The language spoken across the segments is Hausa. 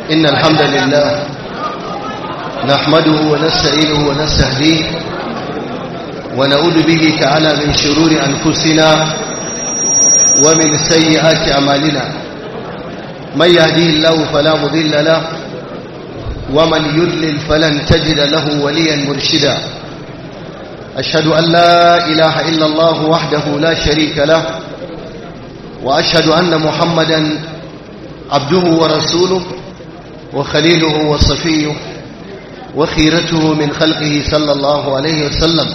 إن الحمد لله نحمده ونستعينه ونستهديه ونعوذ به تعالى من شرور أنفسنا ومن سيئات أعمالنا من يهديه الله فلا مضل له ومن يضلل فلن تجد له وليا مرشدا أشهد أن لا إله إلا الله وحده لا شريك له وأشهد أن محمدا عبده ورسوله وخليله وصفيه وخيرته من خلقه صلى الله عليه وسلم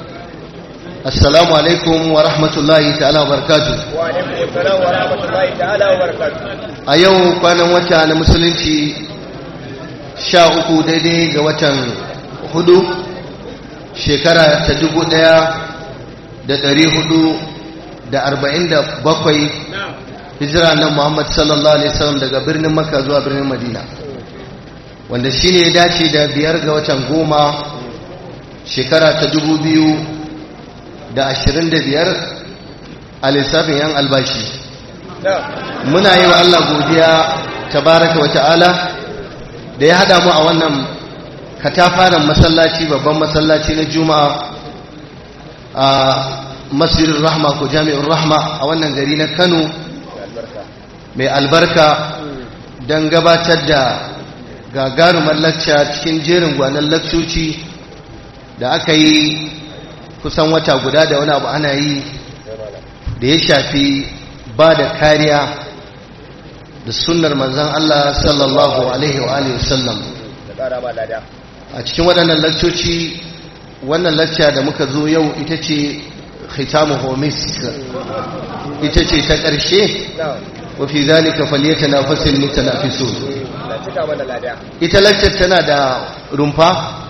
السلام عليكم ورحمة الله تعالى وبركاته وعليكم السلام ورحمة الله تعالى وبركاته a yau kwanan wata na musulunci sha uku daidai ga watan hudu shekara ta dubu daya da dari hudu da arba'in da bakwai hijira na muhammad sallallahu alaihi wasallam daga birnin makka zuwa birnin madina wanda shi ne ya dace da biyar ga watan goma shekara ta dubu biyu da ashirin da biyar a lissafin yan albashi muna yi wa Allah godiya tabaraka wa ta'ala da ya haɗa mu a wannan katafaren masallaci babban masallaci na juma'a a masjirin rahma ko jami'in rahma a wannan gari na kano mai albarka don gabatar da gagarumar lacca cikin jerin gwanon lakcoci da aka yi kusan wata guda da wani abu ana yi da ya shafi ba da kariya da sunnar manzan Allah sallallahu alaihi wa alihi wasallam a cikin waɗannan lakcoci wannan lacca da muka zo yau ita ce khitamu homis ita ce ta ƙarshe wa fi zalika falyatanafasul mutanafisun ita laccar tana da rumfa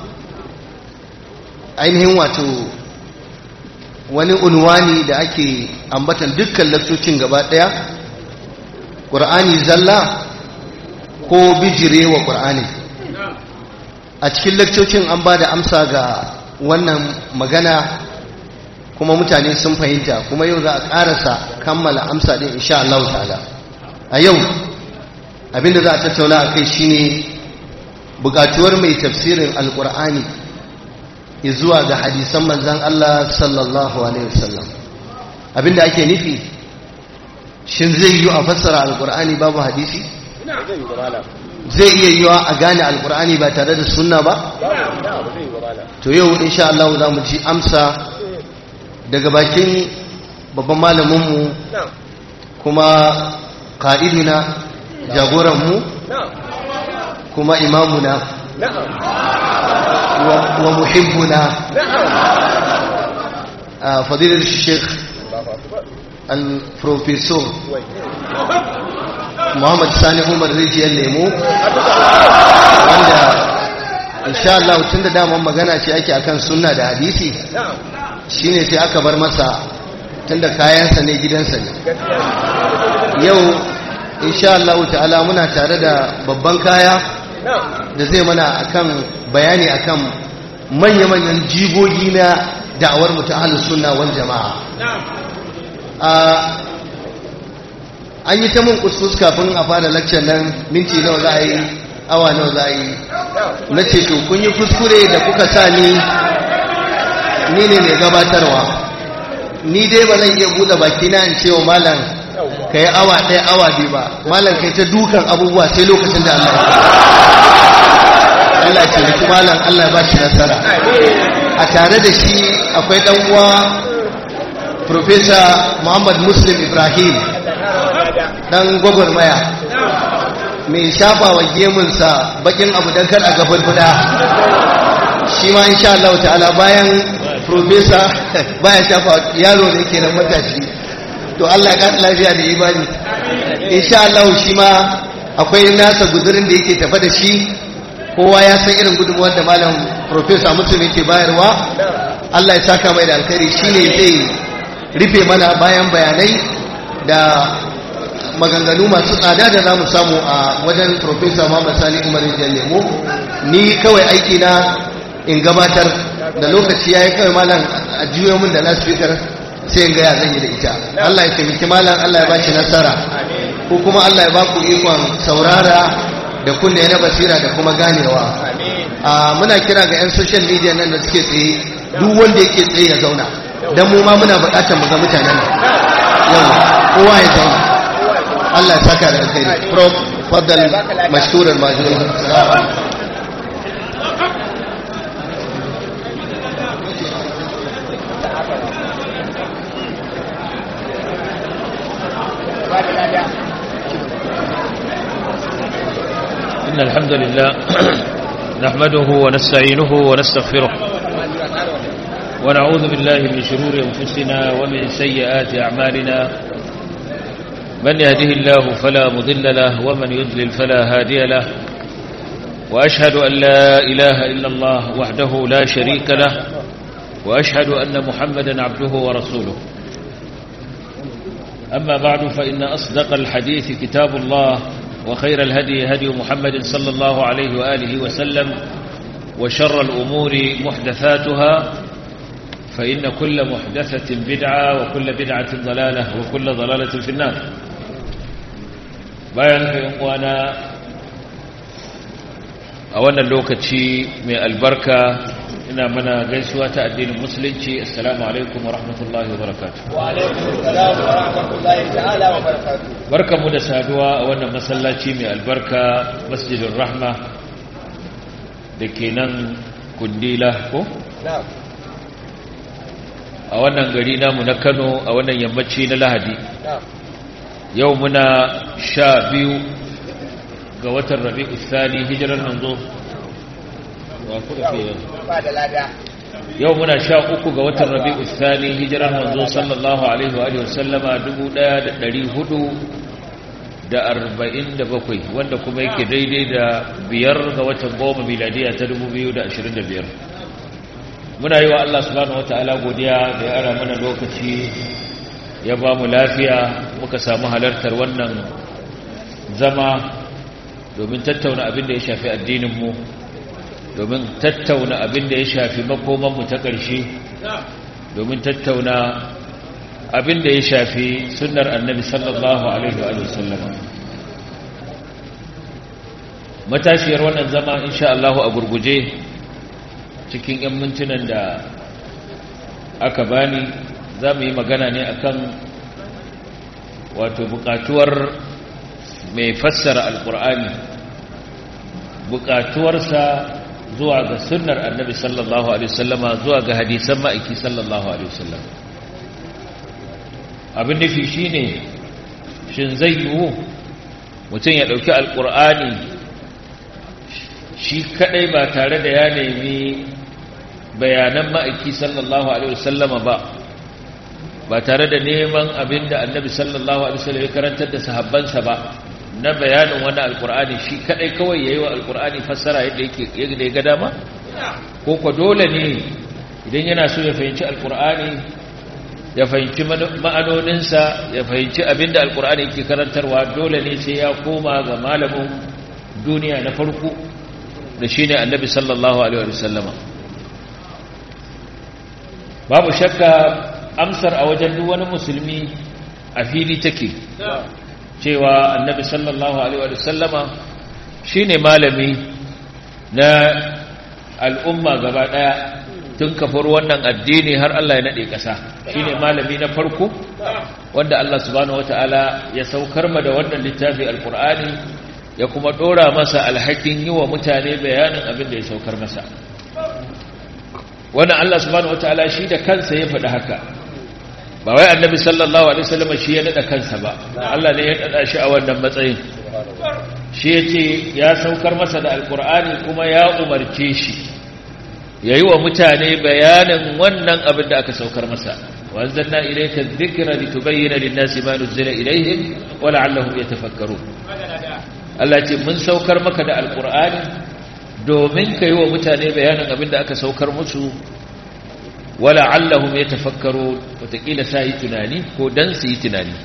ainihin wato wani unwani da ake ambatan dukkan lakcocin gaba ɗaya ƙur'ani zalla ko bijire wa ƙur'ani a cikin lakcocin an ba da amsa ga wannan magana kuma mutane sun fahimta kuma yau za a ƙarasa kammala amsa ɗin insha Allah ta'ala a yau abinda za a tattauna a kai shine buƙatuwar mai tafsirin alƙur'ani zuwa ga hadisan manzan Allah sallallahu Alaihi wasallam abinda ake nufi shin zai yi a fassara alkur'ani babu hadisi zai iya yi a gane alkur'ani ba tare da sunna ba to yau insha Allah za mu ji amsa daga bakin babban malaminmu kuma ka'iduna jagoranmu kuma imamuna ومحبنا فضيلة الشيخ البروفيسور محمد ساني عمر ريجي الليمو wanda insha Allah tunda daman magana ce ake akan sunna da hadisi shine sai aka bar masa tunda kayansa ne gidansa ne yau insha Allah ta'ala muna tare da babban kaya da zai mana akan bayani akan manya-manyan jigogi na da'awar mutu ahalus sunna wal jama'a an yi ta mun kuskus kafin a fara lakcar nan minti nawa za a yi awa nawa za a yi na ce to kun yi kuskure da kuka sa ni ni ne mai gabatarwa ni dai ba zan iya buɗe baki na in ce wa malam ka yi awa ɗaya awa biyu ba malam kai ta dukan abubuwa sai lokacin da Allah Allah ce miki malam Allah ba shi nasara a tare da shi akwai ɗan uwa Professor Muhammad Muslim Ibrahim ɗan gwagwarmaya mai shafa wa gemunsa bakin abu don kar a gabar guda shi ma insha Allah ta'ala bayan Professor baya shafa yaro da yake nan matashi to Allah ya ƙasa lafiya da imani insha Allah shi ma akwai nasa guzurin da yake tafa da shi kowa ya san irin gudunmuwar da malam profesa mutum yake bayarwa Allah ya saka mai da alkhairi shine zai rufe mana bayan bayanai da maganganu masu tsada da zamu samu a wajen profesa Muhammad Sani Umar Lemo ni kawai aiki na in gabatar da lokaci yayi kawai malam a juyo min da loudspeaker sai in ga ya zan yi da ita Allah ya taimaki malam Allah ya bashi nasara ko kuma Allah ya ba ku ikon saurara da kunne na basira da kuma ganewa amin a muna kira ga 'yan social media nan da suke tsaye duk wanda yake tsaye ya zauna don mu ma muna buƙatar mu ga mutanen nan yau kowa ya zauna Allah ya saka da alkhairi prof faddal mashkuran majuri ba da lada إن الحمد لله نحمده ونستعينه ونستغفره ونعوذ بالله من شرور أنفسنا ومن سيئات أعمالنا من يهده الله فلا مضل له ومن يضلل فلا هادي له وأشهد أن لا إله إلا الله وحده لا شريك له وأشهد أن محمدا عبده ورسوله أما بعد فإن أصدق الحديث كتاب الله وخير الهدي هدي محمد صلى الله عليه وآله وسلم وشر الأمور محدثاتها فإن كل محدثة بدعة وكل بدعة ضلالة وكل ضلالة في النار bayan وانا a wannan lokaci mai albarka ina mana gaisuwa ta addinin musulunci assalamu alaikum wa rahmatullahi wa barakatuh wa alaikum assalam wa rahmatullahi ta'ala wa barakatuh barkamu da saduwa a wannan masallaci mai albarka masjidin rahma da ke nan kundila ko na'am a wannan gari namu na kano a wannan yammaci na lahadi na'am yau muna sha biyu ga watan rabi'u thani hijirar manzo wa kuka fi yanzu ba da lada yau muna sha uku ga watan rabi'u thani hijirar manzo sallallahu alaihi wa alihi wasallama dubu ɗaya da ɗari hudu da arba'in da bakwai wanda kuma yake daidai da biyar ga watan goma miladiya ta dubu biyu da ashirin da biyar muna yi wa Allah subhanahu wata'ala godiya da ya ara mana lokaci ya ba mu lafiya muka samu halartar wannan zama domin tattauna abin da ya shafi addininmu domin tattauna abin da ya shafi makomanmu ta ƙarshe domin tattauna abin da ya shafi sunnar annabi sallallahu alaihi wa sallam matashiyar wannan zama insha Allah a gurguje cikin 'yan mintunan da aka bani za mu yi magana ne akan wato bukatuwar mai fassara alkur'ani bukatuwarsa zuwa ga sunnar annabi sallallahu alaihi wasallama zuwa ga hadisan ma'aiki sallallahu alaihi wasallam abin nufi shine shin zai yiwu mutum ya ɗauki alkur'ani shi kadai ba tare da ya nemi bayanan ma'aiki sallallahu alaihi wasallama ba ba tare da neman abin da annabi sallallahu alaihi wasallam ya karantar da sahabbansa ba na bayanin wani alkur'ani shi kadai kawai yayi wa alkur'ani fassara yadda yake yadda ya ga dama ko ko dole ne idan yana so ya fahimci alkur'ani ya fahimci ma'anoninsa ya fahimci abinda alkur'ani yake karantarwa dole ne sai ya koma ga malamin duniya na farko da shine annabi sallallahu alaihi wasallama babu shakka amsar a wajen duk wani musulmi a fili take cewa annabi sallallahu alaihi wa sallama shine malami na al'umma gaba daya tun kafar wannan addini har Allah ya nade kasa shine malami na farko wanda Allah subhanahu wataala ya saukar ma da wannan littafi alqur'ani ya kuma dora masa alhakin yi wa mutane bayanin abin da ya saukar masa wannan Allah subhanahu wataala shi da kansa ya faɗi haka ba wai annabi sallallahu alaihi wasallam shi ya nada kansa ba Allah ne ya nada shi a wannan matsayin shi yace ya saukar masa da alqur'ani kuma ya umarce shi yayi wa mutane bayanin wannan abin da aka saukar masa wanzanna ilayka dhikra litubayyana lin-nasi ma nuzila ilayhim wa la'allahum yatafakkarun Allah ce mun saukar maka da alqur'ani domin kai wa mutane bayanin abin da aka saukar musu wala allahum yatafakkaru wataƙila sa yi tunani ko dan su yi tunani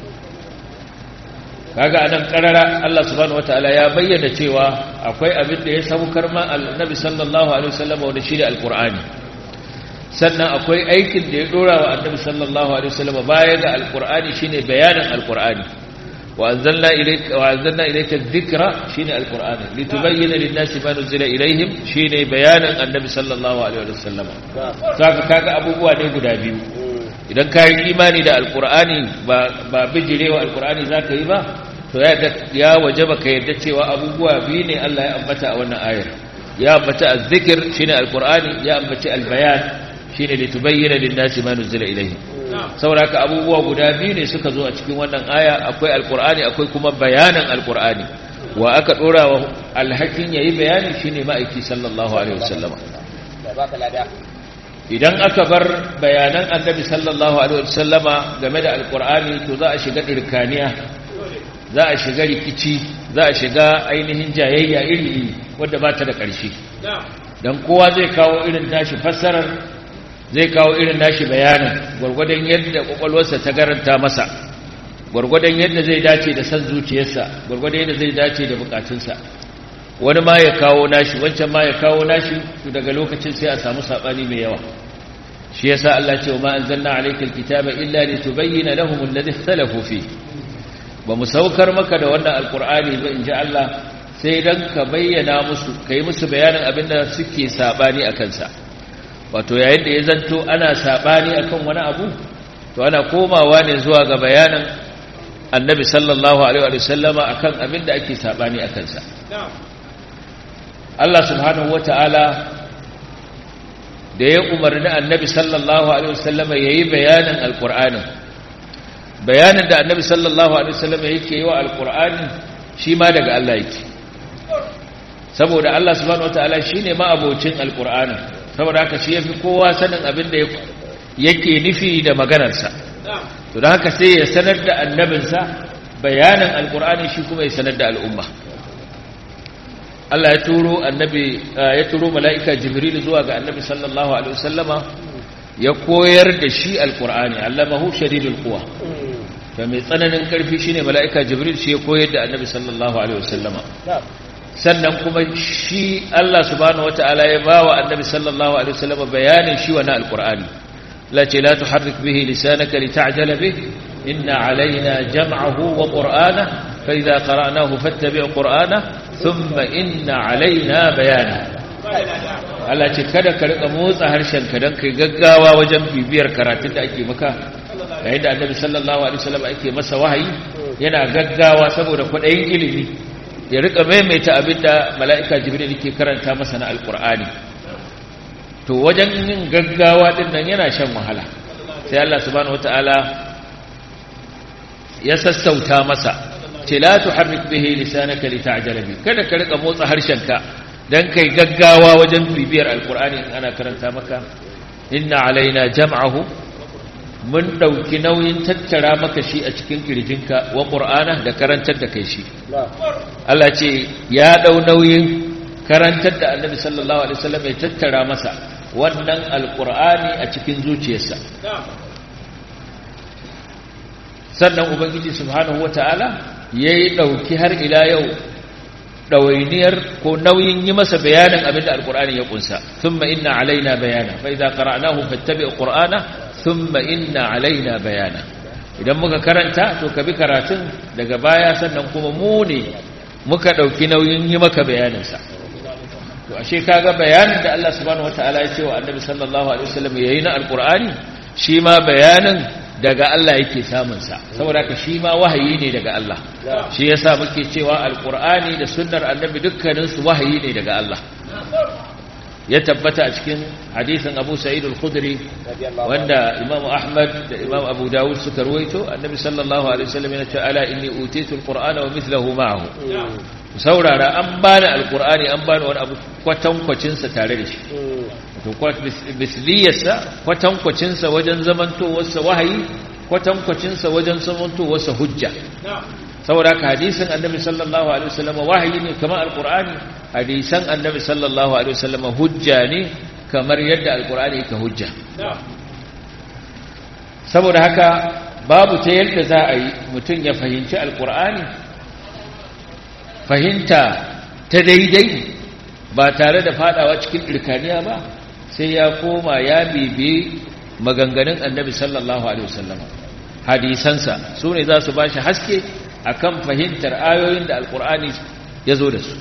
kaga anan karara Allah subhanahu wataala ya bayyana cewa akwai abin da ya saukar ma annabi sallallahu alaihi wasallam wanda shi da alqur'ani sannan akwai aikin da ya dora wa annabi sallallahu alaihi wasallam baya ga alqur'ani shine bayanin alqur'ani wa anzalna ilayka wa anzalna ilayka dhikra shine alqur'ani litubayyana lin-nasi ma nuzila ilayhim shine bayanin annabi sallallahu alaihi wasallam saka kaga abubuwa ne guda biyu idan ka yi imani da alqur'ani ba ba bijirewa alqur'ani zaka yi ba to ya ya wajaba ka yarda cewa abubuwa biyu ne Allah ya ambata a wannan ayar ya ambata az-zikr shine alqur'ani ya ambaci al-bayan shine litubayyana lin-nasi ma nuzila ilayhim saboda haka abubuwa guda biyu ne suka zo a cikin wannan aya akwai alkur'ani akwai kuma bayanan alkur'ani wa aka dora wa alhakin yayi bayani shine ma'aiki sallallahu alaihi wasallama idan aka bar bayanan annabi sallallahu alaihi wasallama game da alkur'ani to za a shiga dirkaniya za a shiga rikici za a shiga ainihin jayayya iri wadda ba ta da ƙarshe dan kowa zai kawo irin tashi fassarar zai kawo irin nashi bayanin gwargwadon yadda kwakwalwarsa ta garanta masa gwargwadon yadda zai dace da san zuciyarsa gwargwadon yadda zai dace da bukatunsa wani ma ya kawo nashi wancan ma ya kawo nashi to daga lokacin sai a samu sabani mai yawa shi yasa Allah ce wa ma anzalna alayka alkitaba illa litubayyana lahum alladhi ikhtalafu fi ba mu saukar maka da wannan alqur'ani ba inji Allah sai dan ka bayyana musu kai musu bayanin abinda suke sabani akan sa wato yayin da ya zanto ana sabani akan wani abu to ana komawa ne zuwa ga bayanin annabi sallallahu alaihi wa sallama akan abin da ake sabani akan sa Allah subhanahu wataala da ya umarni annabi sallallahu alaihi wa sallama yayi bayanin alqur'anin bayanin da annabi sallallahu alaihi wa sallama yake yi wa alqur'ani shi ma daga Allah yake saboda Allah subhanahu wataala shine ma abocin alqur'anin saboda haka shi yafi kowa sanin abin da yake nufi da maganarsa to da haka sai ya sanar da annabinsa bayanin alkur'ani shi kuma ya sanar da al'umma Allah ya turo annabi ya turo mala'ika jibril zuwa ga annabi sallallahu alaihi wasallama ya koyar da shi alkur'ani allamahu shadidul quwa to mai tsananin karfi shine mala'ika jibril shi ya koyar da annabi sallallahu alaihi wasallama sannan kuma shi Allah subhanahu wata'ala ya ba wa annabi sallallahu alaihi wasallam bayanin shi wa na alqur'ani la ce la tuharrik bihi lisanaka lita'jala bih inna alaina jam'ahu wa qur'ana fa idza qara'nahu fattabi' qur'ana thumma inna alaina bayana Allah ce kada ka rika motsa harshen ka dan kai gaggawa wajen bibiyar karatun da ake maka yayin da annabi sallallahu alaihi wasallam ake masa wahayi yana gaggawa saboda kwadayin ilimi ya rika maimaita abinda mala'ika jibril ke karanta masa na alkur'ani to wajen yin gaggawa din nan yana shan wahala sai Allah subhanahu wataala ya sassauta masa ce la tuharrik bihi lisanaka lita'jala bi kada ka rika motsa harshenka dan kai gaggawa wajen bibiyar alkur'ani in ana karanta maka inna alaina jam'ahu mun ɗauki nauyin tattara maka shi a cikin ƙirjinka wa ƙur'ana da karantar da kai shi Allah ce ya ɗau nauyin karantar da annabi sallallahu alaihi wasallam ya tattara masa wannan alƙur'ani a cikin zuciyarsa sannan ubangiji subhanahu wata'ala ya yi ɗauki har ila yau ɗawainiyar ko nauyin yi masa bayanin abin da alƙur'ani ya ƙunsa thumma inna alaina bayana fa idza qara'nahu fattabi' qur'ana thumma inna alaina bayana idan muka karanta to ka bi karatun daga baya sannan kuma mu ne muka dauki nauyin yi maka bayanin sa to ashe kaga bayanin da Allah subhanahu wataala ya ce wa Annabi sallallahu alaihi wasallam yayi na alqur'ani shi ma bayanin daga Allah yake samun sa saboda ka shi ma wahayi ne daga Allah shi yasa muke cewa alqur'ani da sunnar annabi dukkanin su wahayi ne daga Allah ya tabbata a cikin hadisin Abu Sa'id al-Khudri wanda Imam Ahmad da Imam Abu Dawud suka ruwaito Annabi sallallahu alaihi wasallam yana cewa ala inni utitu al-Qur'ana wa mithluhu ma'ahu saurara an bani al-Qur'ani an bani wani abu kwatankwacin sa tare da shi to misliyarsa kwatankwacin sa wajen zamantowar sa wahayi kwatankwacin sa wajen zamantowar sa hujja saboda ka hadisin annabi sallallahu alaihi wasallam wahayi ne kamar alqur'ani hadisan annabi sallallahu alaihi wasallam hujja ne kamar yadda alqur'ani yake hujja saboda haka babu ta yadda za a yi mutum ya fahimci alqur'ani fahimta ta daidai ba tare da fadawa cikin dirkaniya ba sai ya koma ya bibi maganganun annabi sallallahu alaihi wasallam hadisansa su ne za su ba shi haske akan fahimtar ayoyin da alkur'ani ya zo da su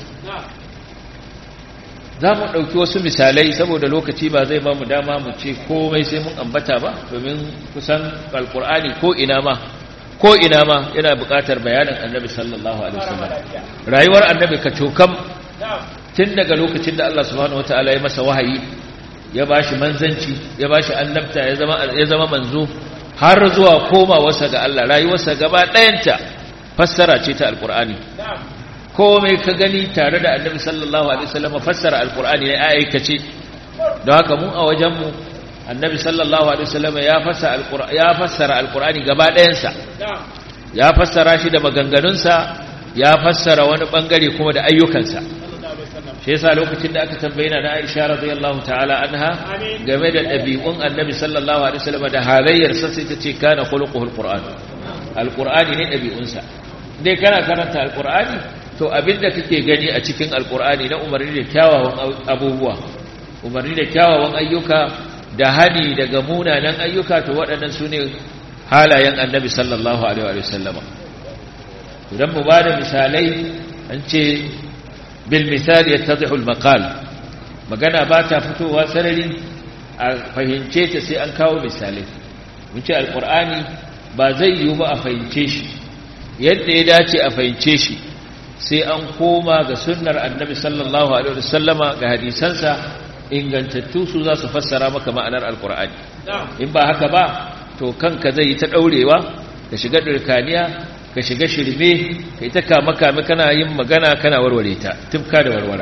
za mu ɗauki wasu misalai saboda lokaci ba zai ba mu dama mu ce komai sai mun ambata ba domin kusan alkur'ani ko ina ma ko ina ma yana buƙatar bayanin annabi sallallahu alaihi wasallam rayuwar annabi ka cokam tun daga lokacin da Allah subhanahu wataala ya masa wahayi ya bashi manzanci ya bashi annabta ya zama ya zama manzo har zuwa komawarsa ga Allah rayuwarsa gaba ɗayanta fassara ce ta alkur'ani komai ka gani tare da annabi sallallahu alaihi wasallam fassara alkur'ani ne aikace don haka mu a wajenmu annabi sallallahu alaihi wasallam ya fassara alkur'ani ya fassara alkur'ani gaba ɗayansa ya fassara shi da maganganunsa ya fassara wani bangare kuma da ayyukansa shi yasa lokacin da aka tambaye na Aisha radiyallahu ta'ala anha game da ɗabi'un annabi sallallahu alaihi wasallam da halayyarsa sai ta ce kana khuluquhul qur'an alqur'ani ne ɗabi'unsa dai kana karanta alqur'ani to abinda kake gani a cikin alqur'ani na umarni da kyawawan abubuwa umarni da kyawawan ayyuka da hani daga munanan ayyuka to waɗannan su ne halayen annabi sallallahu alaihi wasallam idan mu ba da misalai an ce بالمثال يتضح المقال magana ba ta fitowa sarari a fahimce ta sai an kawo misalai mun ce alkur'ani ba zai yiwu ba a fahimce shi yadda ya dace a fahimce shi sai an koma ga sunnar annabi sallallahu alaihi wasallama ga hadisansa ingantattu su za su fassara maka ma'anar alkur'ani in ba haka ba to kanka zai yi ta daurewa ka shiga dirkaniya ka shiga shirme ka yi ta kama-kame kana yin magana kana warware ta tufka da warwara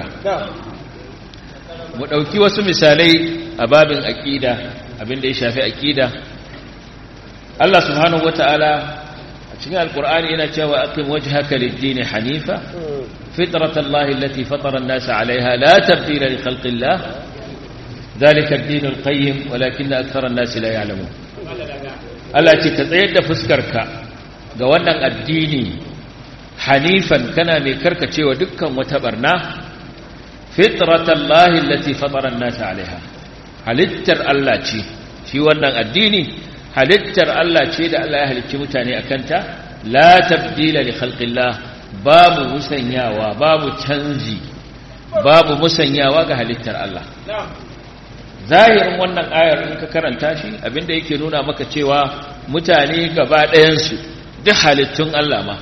mu ɗauki wasu misalai a babin aƙida abinda ya shafi aƙida Allah subhanahu wa ta'ala a cikin alƙur'ani yana cewa aqim wajhaka lid-din hanifa fitratallahi allati fatara an-nasa 'alayha la tabdila li khalqillah dhalika ad-din al-qayyim walakinna akthara an-nasi la ya'lamun Allah ce ka tsayar da fuskarka ga wannan addini hanifan kana mai karkacewa dukkan wata barna fitratallahi allati fatara an-nas 'alayha halittar Allah ce shi wannan addini halittar Allah ce da Allah ya halicci mutane akan ta la tabdila li khalqillah babu musanyawa babu canji babu musanyawa ga halittar Allah zahirin wannan ayar in ka karanta shi abinda yake nuna maka cewa mutane gaba ɗayansu duk halittun Allah ma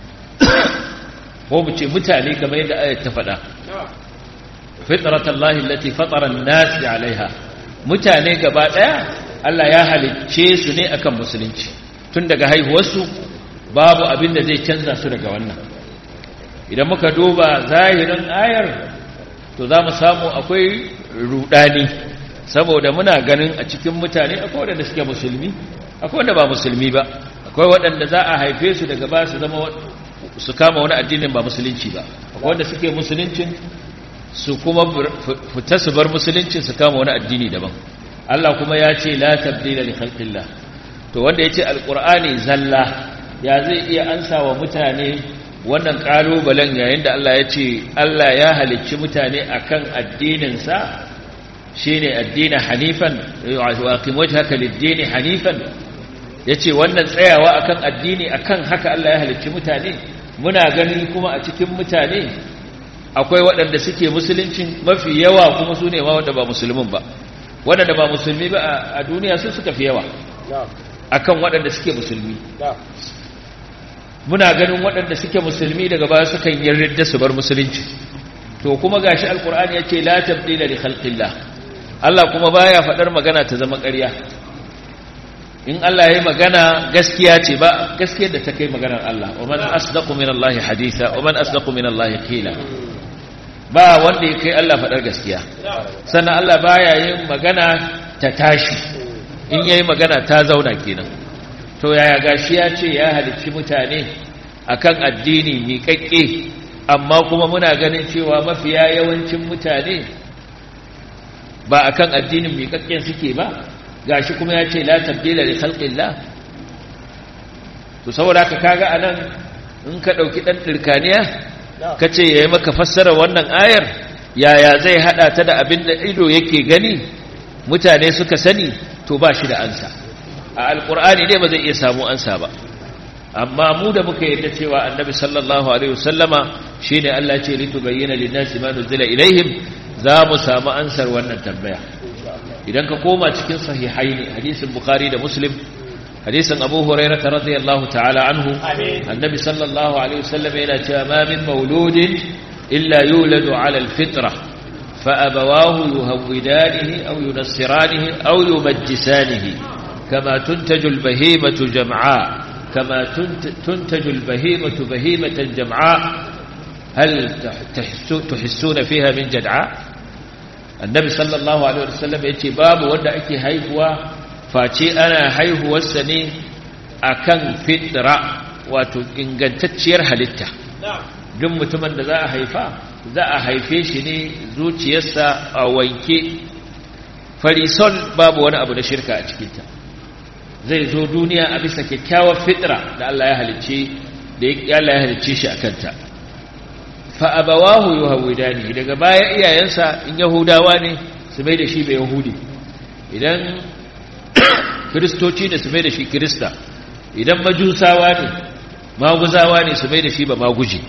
ko mu ce mutane kamar yadda ayat ta faɗa fitratallahi allati fatara an-nas 'alayha mutane gaba daya Allah ya halicce su ne akan musulunci tun daga haihuwarsu babu abin da zai canza su daga wannan idan muka duba zahirin ayar to za mu samu akwai rudani saboda muna ganin a cikin mutane akwai waɗanda suke musulmi akwai wanda ba musulmi ba akwai waɗanda za a haife su daga ba su zama su kama wani addinin ba musulunci ba akwai wanda suke musuluncin su kuma fita su bar musuluncin su kama wani addini daban Allah kuma ya ce la tabdila li khalqillah to wanda yace alqur'ani zalla ya zai iya ansa wa mutane wannan kalubalen yayin da Allah ya ce Allah ya halicci mutane akan addinin sa shine addini hanifan wa aqim wajhaka lid-din hanifan yace wannan tsayawa akan addini akan haka Allah ya halicci mutane muna gani kuma a cikin mutane akwai waɗanda suke musuluncin mafi yawa kuma su ne ma wanda ba musulmin ba waɗanda ba musulmi ba a duniya su suka fi yawa akan waɗanda suke musulmi muna ganin waɗanda suke musulmi daga baya sukan yarda su bar musulunci to kuma gashi alkur'ani yace la tabdila li khalqillah Allah kuma baya faɗar magana ta zama ƙarya in Allah ya yi magana gaskiya ce ba gaskiyar da ta kai maganar Allah wa man asdaqu min Allah haditha wa man asdaqu min Allah qila ba wanda ya kai Allah faɗar gaskiya sannan Allah baya yin magana ta tashi in yayi magana ta zauna kenan to yaya gashi ya ce ya halicci mutane akan addini miƙaƙƙe amma kuma muna ganin cewa mafiya yawancin mutane ba akan addinin miƙaƙƙen suke ba gashi kuma ya ce la tabdila li khalqillah to saboda ka kaga anan in ka dauki dan dirkaniya kace yayi maka fassara wannan ayar yaya zai hada ta da abin da ido yake gani mutane suka sani to ba shi da ansa a alqur'ani ne ba zai iya samu ansa ba amma mu da muka yarda cewa annabi sallallahu alaihi wasallama shine Allah ya ce litubayyana lin-nasi ma nuzila ilaihim za mu samu ansar wannan tambaya idan ka koma cikin sahihaini hadisin bukhari da muslim hadisin abu hurairah radiyallahu ta'ala anhu annabi sallallahu alaihi wasallam yana cewa ma min mauludin illa yuladu ala al-fitra fa abawahu yuhawidanihi aw yunassiranihi aw yumajjisanihi kama tuntaju al-bahimatu jam'a kama tuntaju al-bahimatu bahimatan jam'a hal tuhissuna fiha min jad'a annabi sallallahu alaihi wasallam yace babu wanda ake haihuwa face ana haihuwarsa ne akan fitra wato ingantacciyar halitta duk mutumin da za a haifa za a haife shi ne zuciyarsa a wanke farisol babu wani abu na shirka a cikinta zai zo duniya a bisa kyakkyawar fitra da Allah ya halicce da Allah ya halicce shi akanta fa abawahu yuhawidani daga baya iyayensa in yahudawa ne su mai da shi bai yahudi idan kristoci ne su mai da shi krista idan majusawa ne maguzawa ne su mai da shi ba maguji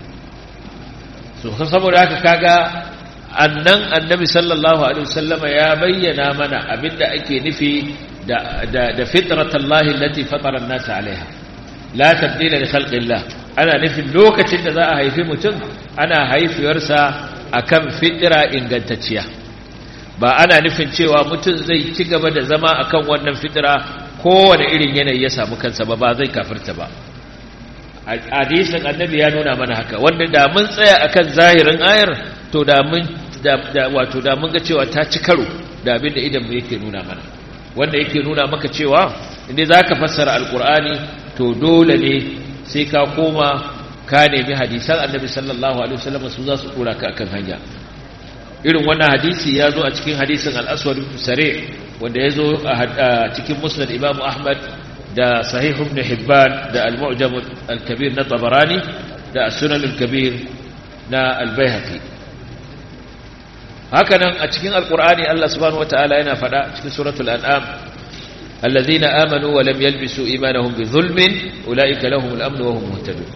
so saboda haka kaga annan annabi sallallahu alaihi wasallama ya bayyana mana abinda ake nufi da da da fitratallahi allati fatara an-nas alaiha la tabdila li khalqillah ana nufin lokacin da za a haifi mutum ana haifiyarsa akan fitira ingantacciya ba ana nufin cewa mutum zai ci gaba da zama akan wannan fitira kowane irin yanayi ya samu kansa ba ba zai kafirta ba hadisin annabi ya nuna mana haka wanda da mun tsaya akan zahirin ayar to da mun da wato da mun ga cewa ta ci karo da abin da idan mu yake nuna mana wanda yake nuna maka cewa inda zaka fassara alqur'ani to dole ne sai ka koma ka nemi hadisan annabi sallallahu alaihi wasallam su za su dora ka akan hanya irin wannan hadisi ya zo a cikin hadisin al-aswad sare wanda ya zo a cikin musnad imam ahmad da sahih ibn hibban da al-mu'jam al-kabir na tabarani da as-sunan al-kabir na al-baihaqi hakanan a cikin alqur'ani Allah subhanahu wataala yana fada cikin suratul an'am الذين آمنوا ولم يلبسوا إيمانهم بظلم أولئك لهم الأمن وهم مهتدون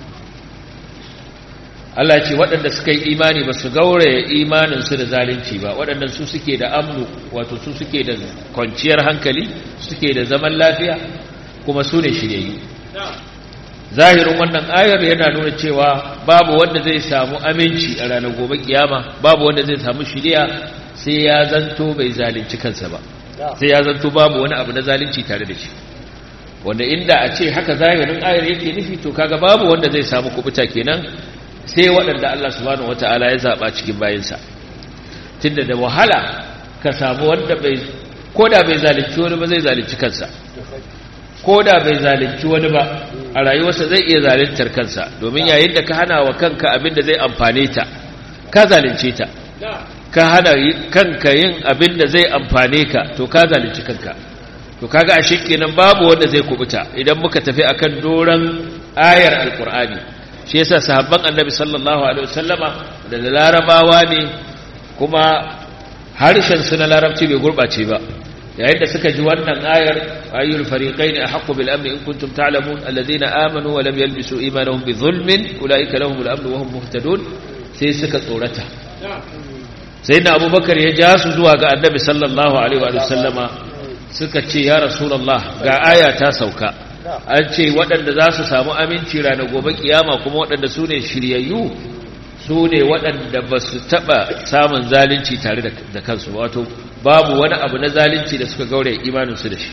Allah ce waɗanda suka yi imani ba su gauraya imaninsu da zalunci ba waɗanda su suke da amnu wato su suke da kwanciyar hankali suke da zaman lafiya kuma su ne shiryayyu zahirin wannan ayar yana nuna cewa babu wanda zai samu aminci a ranar gobe kiyama babu wanda zai samu shiriya sai ya zanto bai zalunci kansa ba sai ya zanto babu wani abu na zalunci tare da shi wanda inda a ce haka zahirin ayar yake nufi to kaga babu wanda zai samu kubuta kenan sai waɗanda Allah subhanahu wataala ya zaba cikin bayinsa tunda da wahala ka samu wanda bai koda bai zalunci wani ba zai zalunci kansa koda bai zalunci wani ba a rayuwarsa zai iya zaluntar kansa domin yayin da ka hana wa kanka abin da zai amfane ta ka zalunce ta ka hana kanka yin abin da zai amfane ka to ka zalunci kanka to kaga ashe kenan babu wanda zai kubuta idan muka tafi akan doran ayar alqur'ani shi yasa sahabban annabi sallallahu alaihi wasallama da larabawa ne kuma harshen su na larabci bai gurbace ba yayin da suka ji wannan ayar ayyul fariqain ahqqu bil amni in kuntum ta'lamun alladhina amanu wa lam yalbisu imanahum bi dhulmin ulaika lahumul amnu wa hum muhtadun sai suka tsorata sai na abubakar ya ja su zuwa ga annabi sallallahu alaihi wa sallama suka ce ya rasulallah ga aya ta sauka an ce waɗanda za su samu aminci ranar gobe kiyama kuma waɗanda su ne shiryayyu su ne waɗanda ba su taɓa samun zalunci tare da kansu wato babu wani abu na zalunci da suka gaure imaninsu da shi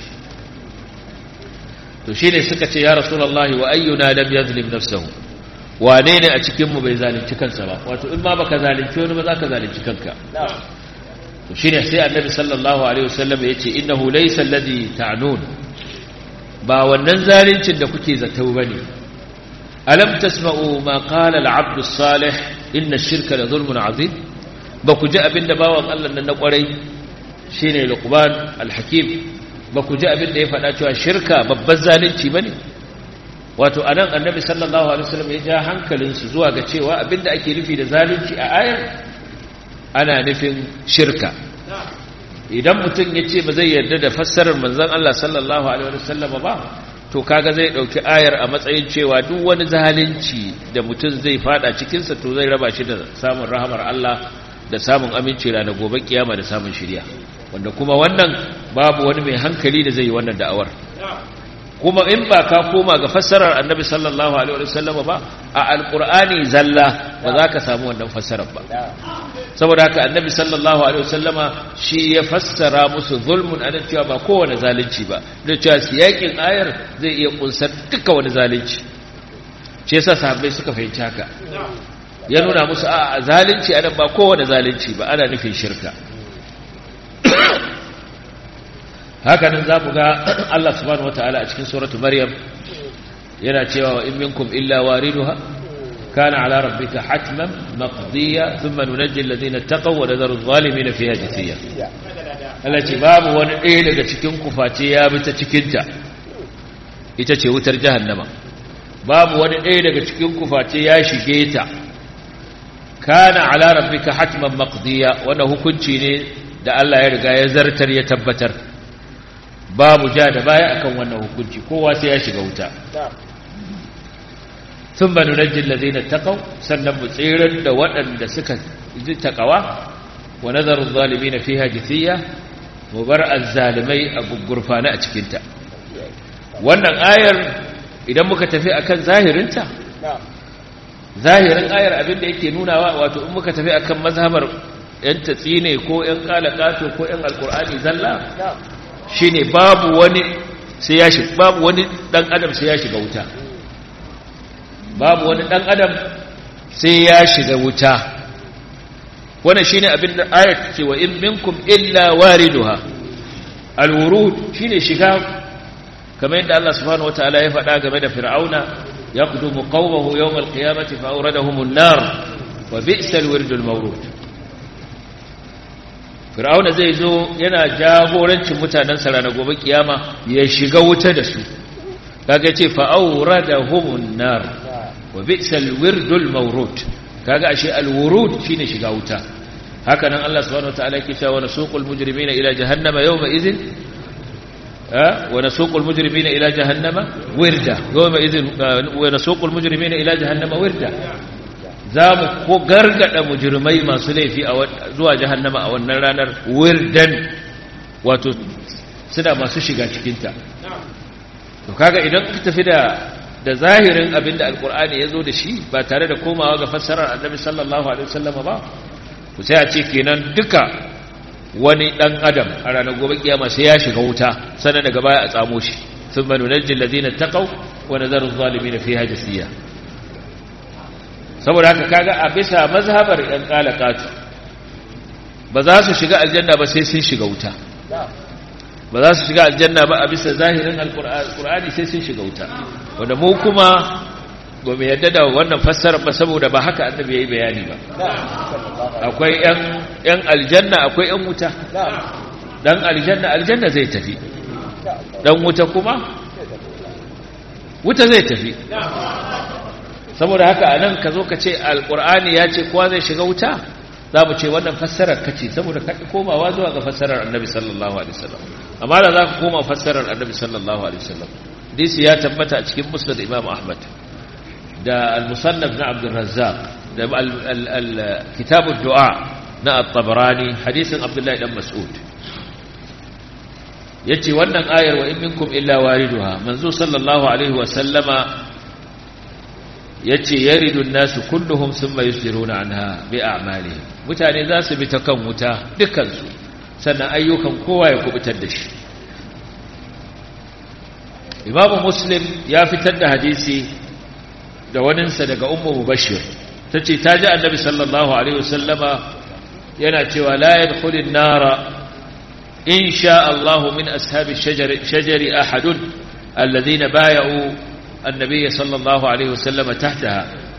to shi ne suka ce ya rasulallah wa ayyuna lam yazlim nafsahu wane ne a cikinmu bai zalunci kansa ba wato in ma baka zalunci wani ba za ka zalunci kanka to shine sai annabi sallallahu alaihi wasallam ya ce innahu laysa alladhi ta'nun ba wannan zaluncin da kuke zato bane alam tasma'u ma qala al-'abd as-salih inna ash-shirka la zulmun 'azim ba ku ji abinda bawan Allah nan na kwarai shine luqman al-hakim ba ku ji abinda ya faɗa cewa shirka babban zalunci bane wato anan annabi sallallahu alaihi wasallam ya ja hankalinsu zuwa ga cewa abinda ake nufi da zalunci a ayar ana nufin shirka idan mutum ya ce ba zai yarda da fassarar manzon Allah sallallahu alaihi wasallam ba to kaga zai dauki ayar a matsayin cewa duk wani zalunci da mutum zai fada cikinsa to zai raba shi da samun rahamar Allah da samun aminci ranar gobe kiyama da samun shirya wanda kuma wannan babu wani mai hankali da zai yi wannan da'awar kuma in ba ka koma ga fassarar annabi sallallahu alaihi wasallam ba a alqur'ani zalla ba za ka samu wannan fassarar ba saboda haka annabi sallallahu alaihi wasallama shi ya fassara musu zulmun anan cewa ba kowane zalunci ba da cewa siyakin ayar zai iya kunsar duka wani zalunci shi yasa sahabbai suka fahimci haka ya nuna musu a zalunci anan ba kowane zalunci ba ana nufin shirka haka nan za mu ga Allah subhanahu wataala a cikin suratu maryam yana cewa in minkum illa wariduha kana ala rabbika hatman maqdiya thumma nunajji alladhina taqaw wa nadharu adh-dhalimin fiha jithiya Allah ce babu wani ɗaya daga cikin kuface ya bi ta cikin ta ita ce wutar jahannama babu wani ɗaya daga cikin kuface ya shige ta kana ala rabbika hatman maqdiya wannan hukunci ne da Allah ya riga ya zartar ya tabbatar babu ja da baya akan wannan hukunci kowa sai ya shiga wuta thumma nunajji allazina taqaw sannan mu tsirar da waɗanda suka ji taqawa wa nadharu adh-dhalimin fiha jithiya mu bar azzalimai a gurfana a cikin ta wannan ayar idan muka tafi akan zahirinta zahirin ayar abin da yake nunawa wato in muka tafi akan mazhabar yan tatsine ko yan kalakato ko yan alqur'ani zalla shine babu wani sai ya shiga babu wani dan adam sai ya shiga wuta babu wani dan adam sai ya shiga wuta wannan shine abin da ayat ce wa in minkum illa wariduha alwurud shine shiga kamar yadda Allah subhanahu wataala ya faɗa game da fir'auna yaqdumu qawmahu yawm alqiyamati fa awradahum an-nar wa bi'sal wirdul mawrud fir'auna zai zo yana jagorancin mutanen sa ranar gobe kiyama ya shiga wuta da su kaga yace fa awradahumun nar wa bi'sal wirdul mawrud kaga ashe alwurud shine shiga wuta haka nan Allah subhanahu wataala yake cewa nasuqul mujrimina ila jahannama yawma idhin wa nasuqul mujrimina ila jahannama wirda yawma idhin wa nasuqul mujrimina ila jahannama wirda za mu ko gargada mujrimai masu laifi a zuwa jahannama a wannan ranar wirdan wato suna masu shiga cikinta to kaga idan ka tafi da da zahirin abinda alkur'ani ya zo da shi ba tare da komawa ga fassarar annabi sallallahu alaihi wasallam ba ku sai a ce kenan duka wani dan adam a ranar gobe kiyama sai ya shiga wuta sannan daga baya a tsamo shi thumma nunajji alladhina taqaw wa nadharu adh-dhalimin fiha jasiya saboda haka kaga a bisa mazhabar yan qalaqatu ba za su shiga aljanna ba sai sun shiga wuta ba za su shiga aljanna ba a bisa zahirin alkur'ani sai sun shiga wuta wanda mu kuma ba mu yadda da wannan fassara ba saboda ba haka annabi yayi bayani ba akwai yan yan aljanna akwai yan wuta dan aljanna aljanna zai tafi dan wuta kuma wuta zai tafi saboda haka anan ka zo ka ce alkur'ani ya ce kowa zai shiga wuta za mu ce wannan fassarar kace saboda ka komawa zuwa ga fassarar annabi sallallahu alaihi wasallam amma da za ka koma fassarar annabi sallallahu alaihi wasallam hadisi ya tabbata a cikin musnad imam ahmad da al-musannaf na abdul razzaq da kitab ad-du'a na at-tabarani hadisin abdullahi dan mas'ud yace wannan ayar wa in minkum illa wariduha manzo sallallahu alaihi wasallama yace yaridu an-nasu kulluhum thumma yusiruna anha bi a'malihim mutane za su bi ta kan wuta dukkan su sannan ayyukan kowa ya kubutar da shi Imam Muslim ya fitar da hadisi da waninsa daga Ummu Mubashir tace ta ji Annabi sallallahu alaihi wasallama yana cewa la yadkhulun nara in sha Allah min ashabi shajari shajari ahadun alladhina bay'u النبي صلى الله عليه وسلم تحتها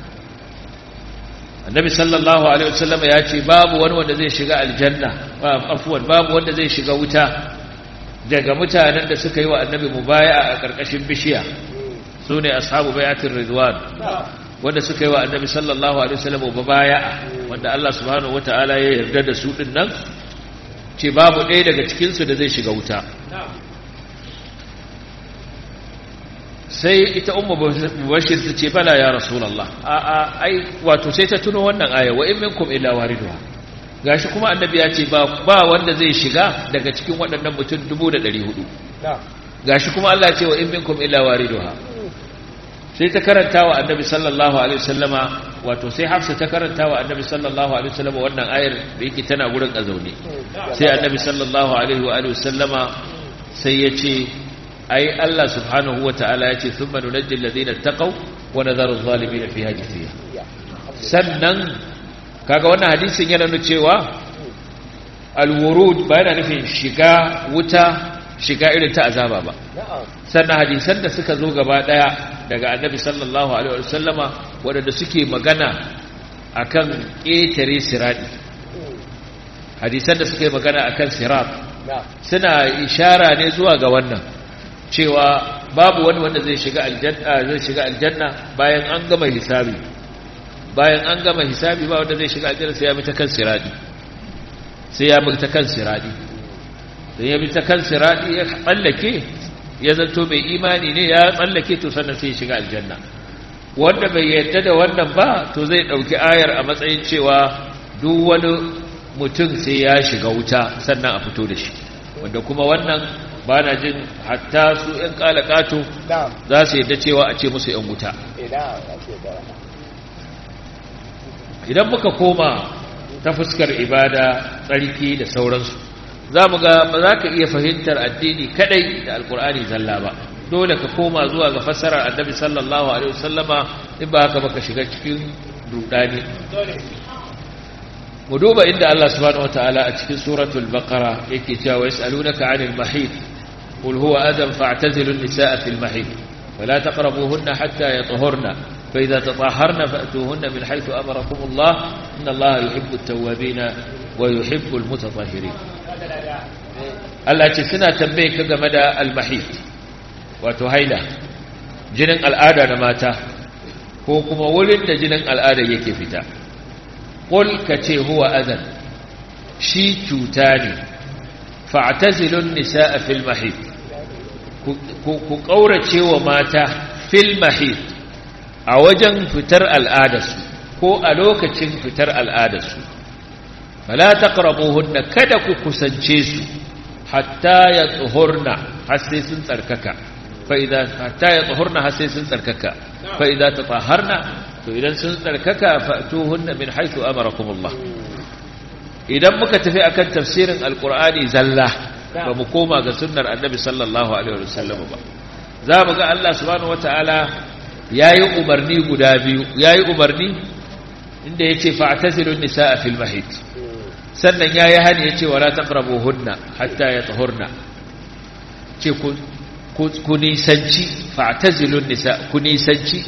النبي صلى الله عليه وسلم ياتي باب wani wanda zai shiga aljanna afwan babu wanda zai shiga wuta daga mutanen da suka yi wa annabi mubaya'a a karkashin bishiya sune ashabu bai'atir ridwan wanda suka yi wa annabi sallallahu alaihi wasallam mubaya'a wanda Allah subhanahu wataala ya yarda da su din nan ce babu ɗaya daga cikin su da zai shiga wuta sai ita ummu bashir ta ce bala ya rasulullah a a ai wato sai ta tuno wannan aya wa in minkum illa wariduha gashi kuma annabi ya ce ba ba wanda zai shiga daga cikin waɗannan mutum 1400 gashi kuma Allah ya ce wa in minkum illa wariduha sai ta karanta wa annabi sallallahu alaihi wasallama wato sai hafsa ta karanta wa annabi sallallahu alaihi wasallama wannan ayar da yake tana gurin azaune sai annabi sallallahu alaihi wa alihi wasallama sai ya ce ai Allah subhanahu wa ta'ala ya ce thumma nunajjil ladina taqaw wa nadharu adh-dhalimin fiha jithiya sannan kaga wannan hadisin yana nuna cewa al-wurud ba yana nufin shiga wuta shiga irin ta azaba ba sannan hadisan da suka zo gaba daya daga annabi sallallahu alaihi wasallama wadanda suke magana akan ƙetare sirati hadisan da suke magana akan sirat suna ishara ne zuwa ga wannan cewa babu wani wanda zai shiga aljanna zai shiga aljanna bayan an gama hisabi bayan an gama hisabi ba wanda zai shiga aljanna sai ya bi ta kan sirati sai ya bi ta kan sirati sai ya bi ta kan sirati ya tsallake ya zanto mai imani ne ya tsallake to sannan sai ya shiga aljanna wanda bai yarda da wannan ba to zai dauki ayar a matsayin cewa duk wani mutum sai ya shiga wuta sannan a fito da shi wanda kuma wannan ba na jin hatta su ‘yan ƙalaƙato za su yadda cewa a ce musu ‘yan wuta idan muka koma ta fuskar ibada tsarki da sauransu za mu ga ba za ka iya fahimtar addini kadai da alkur'ani zalla ba dole ka koma zuwa ga fassarar annabi sallallahu alaihi wasallama in ba haka baka shiga cikin rudani mu duba inda Allah subhanahu wataala a cikin suratul baqara yake cewa yasalunaka 'anil mahid qul huwa adam fa'tazilu an-nisaa fil mahid ولا تقربوهن حتى يطهرن فإذا تطهرن فأتوهن من حيث أمركم الله إن الله يحب التوابين ويحب المتطهرين Allah ce suna tambaye ka game da almahid wato haila jinin al'ada na mata ko kuma wurin da jinin al'ada yake fita qul ka ce huwa adan shi cuta ne fa'tazilun nisaa fil mahid ku kaurace wa mata fil mahid a wajen fitar al'adarsu ko a lokacin fitar al'adarsu fala taqrabuhunna kada ku kusance su hatta ya tsohorna har sai sun tsarkaka fa idan hatta ya tsohorna har sai sun tsarkaka fa idan tatahharna to idan sun tsarkaka fatuhunna min haythu amarakumullah idan muka tafi akan tafsirin alqur'ani zalla ba mu koma ga sunnar annabi sallallahu alaihi wasallam ba za mu ga Allah subhanahu wataala yayi umarni guda biyu yayi umarni inda yace fa'tazilun nisaa fil mahid sannan ya yi hani ya ce wa la taqrabu hunna hatta ya tahurna ce ku nisanci fa'tazilun nisa ku nisanci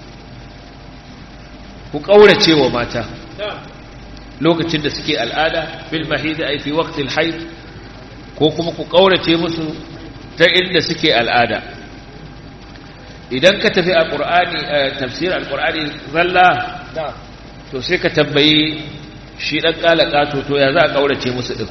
ku kaurace wa mata lokacin da suke al'ada fil mahid ay fi waqti al hayd ko kuma ku kaurace musu ta inda suke al'ada idan ka tafi alqur'ani tafsir alqur'ani zalla to sai ka tambayi shi ɗan ƙalaƙa to ya za a ƙaurace musu ɗin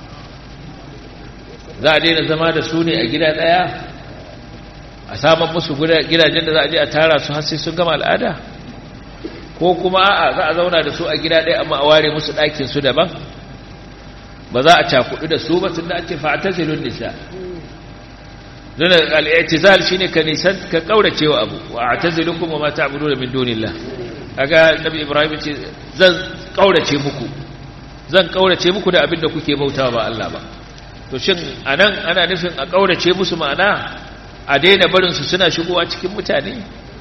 za a daina zama da su ne a gida ɗaya a saman musu gidajen da za a je a tara su har sai sun gama al'ada ko kuma a'a za a zauna da su a gida ɗaya amma a ware musu ɗakin su daban ba za a cakudu da su ba tun da ake fa'tazilun nisa nuna al'itizal shine ka nisan ka ƙaurace wa abu wa a'tazilukum wa ma ta'buduna min dunillah kaga nabi ibrahim ce zan kaurace muku zan kaurace muku da abinda kuke bautawa ba Allah ba to shin anan ana nufin a kaurace musu ma'ana a daina barin su suna shigowa cikin mutane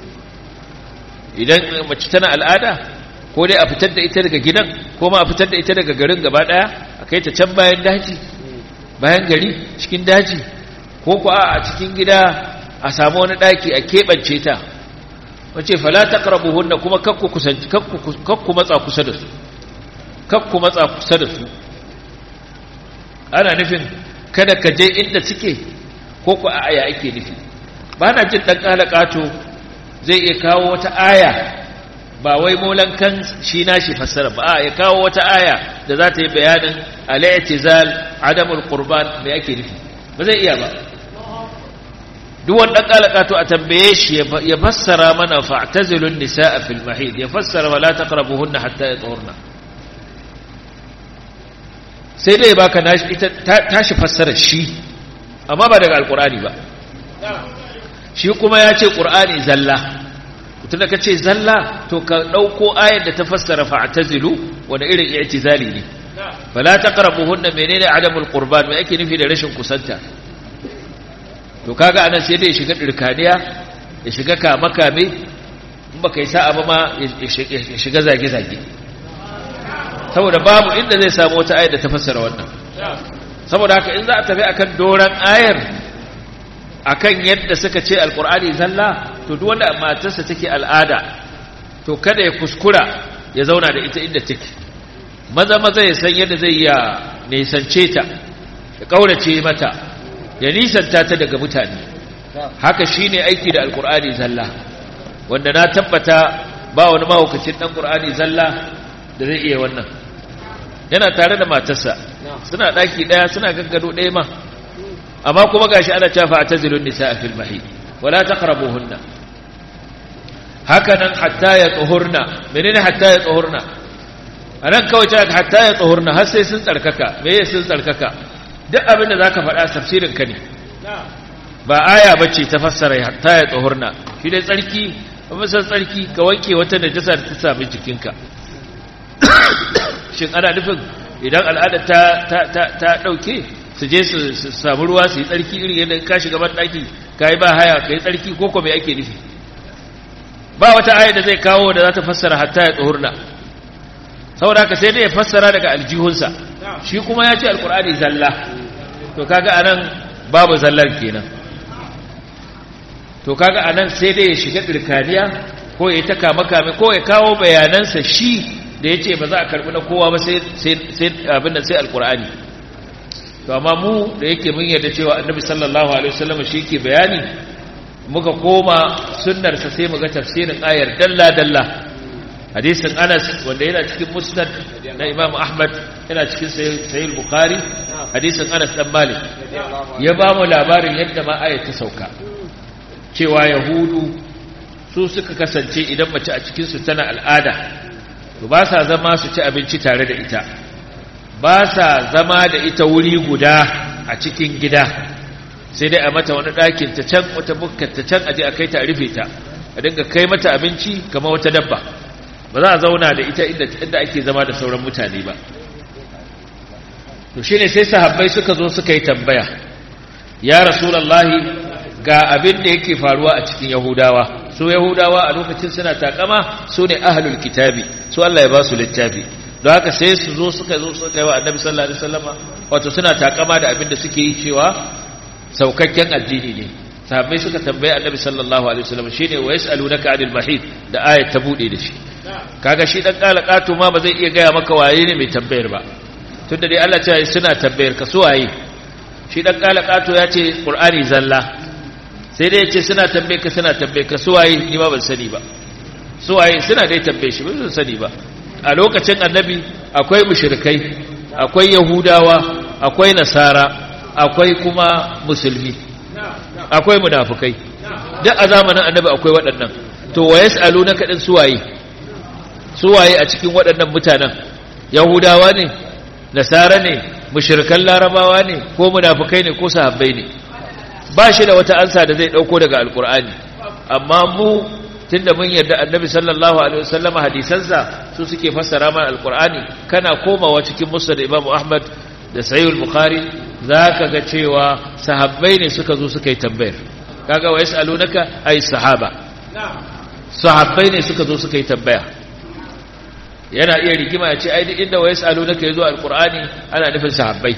idan mace tana al'ada ko dai a fitar da ita daga gidan ko ma a fitar da ita daga garin gaba daya a kai ta can bayan daji bayan gari cikin daji ko ko a cikin gida a samu wani daki a keɓance ta wace fala taqrabuhunna kuma kakku kusanci kakku matsa kusa da su kakku matsa kusa da su ana nufin kada ka je inda suke ko ku a aya ake nufi ba na jin dan kalakato zai iya kawo wata aya ba wai molan kan shi nashi fassara ba a ya kawo wata aya da za ta yi bayanin al-i'tizal adamul qurban me ake nufi ba zai iya ba duk wanda kalakato a tambaye shi ya fassara mana fa'tazilun nisaa fil mahid ya fassara wala taqrabuhunna hatta yatahurna sai dai baka nashi ita tashi fassara shi amma ba daga alqur'ani ba shi kuma ya ce qur'ani zalla tunda ka ce zalla to ka ɗauko ayar da ta fassara fa'tazilu wani irin i'tizali ne fala taqrabuhunna menene adamul qurban me ake nufi da rashin kusanta to kaga anan sai dai ya shiga dirkaniya ya shiga kama kame in baka yi sa'a ba ma ya shiga zage zage saboda babu inda zai samu wata ayar da ta fassara wannan saboda haka in za a tafi akan doran ayar akan yadda suka ce alkur'ani zalla to duk wanda matarsa take al'ada to kada ya kuskura ya zauna da ita inda take maza maza ya san yadda zai ya nisance ta ya kaurace mata ya nisanta ta daga mutane haka shine aiki da alkur'ani zalla wanda na tabbata ba wani mahaukacin dan qur'ani zalla da zai iya wannan yana tare da matarsa suna daki daya suna gaggado daya ma amma kuma gashi ana cewa fa'tazilun nisaa fil mahid wala taqrabuhunna hakanan hatta ya tsuhurna menene hatta ya tsuhurna anan kawai cewa hatta ya tsuhurna har sai sun tsarkaka me yake sun tsarkaka duk abin da zaka faɗa tafsirin ka ne ba aya bace ta fassara hatta ya tsuhurna shi dai tsarki ba san tsarki ka wanke wata najasa da ta sami jikinka shin ana nufin idan al'ada ta ta ta, ta dauke su je su samu ruwa su yi tsarki irin yadda ka shiga ban daki ka yi ba haya ka yi tsarki ko kuma ake nufi ba wata ayar da zai kawo da za ta fassara hatta ya tsohurna saboda haka sai dai ya fassara daga aljihunsa shi kuma ya ce alkur'ani zalla to kaga anan babu zallar kenan to kaga anan sai dai ya shiga dirkaniya ko ya ta kama kame ko ya kawo bayanansa shi da ya ce ba za a karbi na kowa ba sai abin da sai alkur'ani to amma mu da yake mun yarda cewa annabi sallallahu alaihi wasallam shi ke bayani muka koma sunnarsa sai muga tafsirin ayar dalla dalla hadisin Anas wanda yana cikin musnad na Imam Ahmad yana cikin sahih Bukhari hadisin Anas dan Malik ya ba mu labarin yadda ma ayar ta sauka cewa yahudu su suka kasance idan mace a cikin su tana al'ada to ba sa zama su ci abinci tare da ita ba sa zama da ita wuri guda a cikin gida sai dai a mata wani ɗakin ta can wata bukkar ta can aje a kai ta a rufe ta a dinga kai mata abinci kamar wata dabba ba za a zauna da ita inda ake zama da sauran mutane ba to shine sai sahabbai suka zo suka yi tambaya ya rasulullahi ga abin da yake faruwa a cikin yahudawa su yahudawa a lokacin suna takama su ne ahlul kitabi su Allah ya ba su littafi don haka sai su zo suka zo suka yi wa annabi sallallahu alaihi wasallama wato suna takama da abin da suke yi cewa saukakken addini ne sahabbai suka tambaye annabi sallallahu alaihi wasallam shine wa yasalunaka anil mahid da ayat ta bude da shi kaga shi dan kalakatu ma ba zai iya gaya maka waye ne mai tambayar ba tunda dai Allah ya ce suna tambayar ka su waye shi dan kalakatu ya ce qur'ani zalla sai dai ya ce suna tambayar ka suna tambayar ka su waye ni ma ban sani ba su waye suna dai tambaye shi ba sani ba a lokacin annabi akwai mushrikai akwai yahudawa akwai nasara akwai kuma musulmi akwai munafukai duk a zamanin annabi akwai waɗannan to wa yas'alunaka din suwaye suwaye a cikin waɗannan mutanen yahudawa ne nasara ne mushrikan larabawa ne ko munafukai ne ko sahabbai ne ba shi da wata ansa da zai dauko daga alkur'ani amma mu tunda mun yarda annabi sallallahu alaihi wasallam hadisansa su suke fassara mana alkur'ani kana komawa cikin musnad imam ahmad da sahih bukhari zaka ga cewa sahabbai ne suka zo suka yi tambayar kaga wa yasalunaka ay sahaba sahabbai ne suka zo suka yi tambaya yana iya rigima ya ce ai duk inda wa yasalunaka yazo alkur'ani ana nufin sahabbai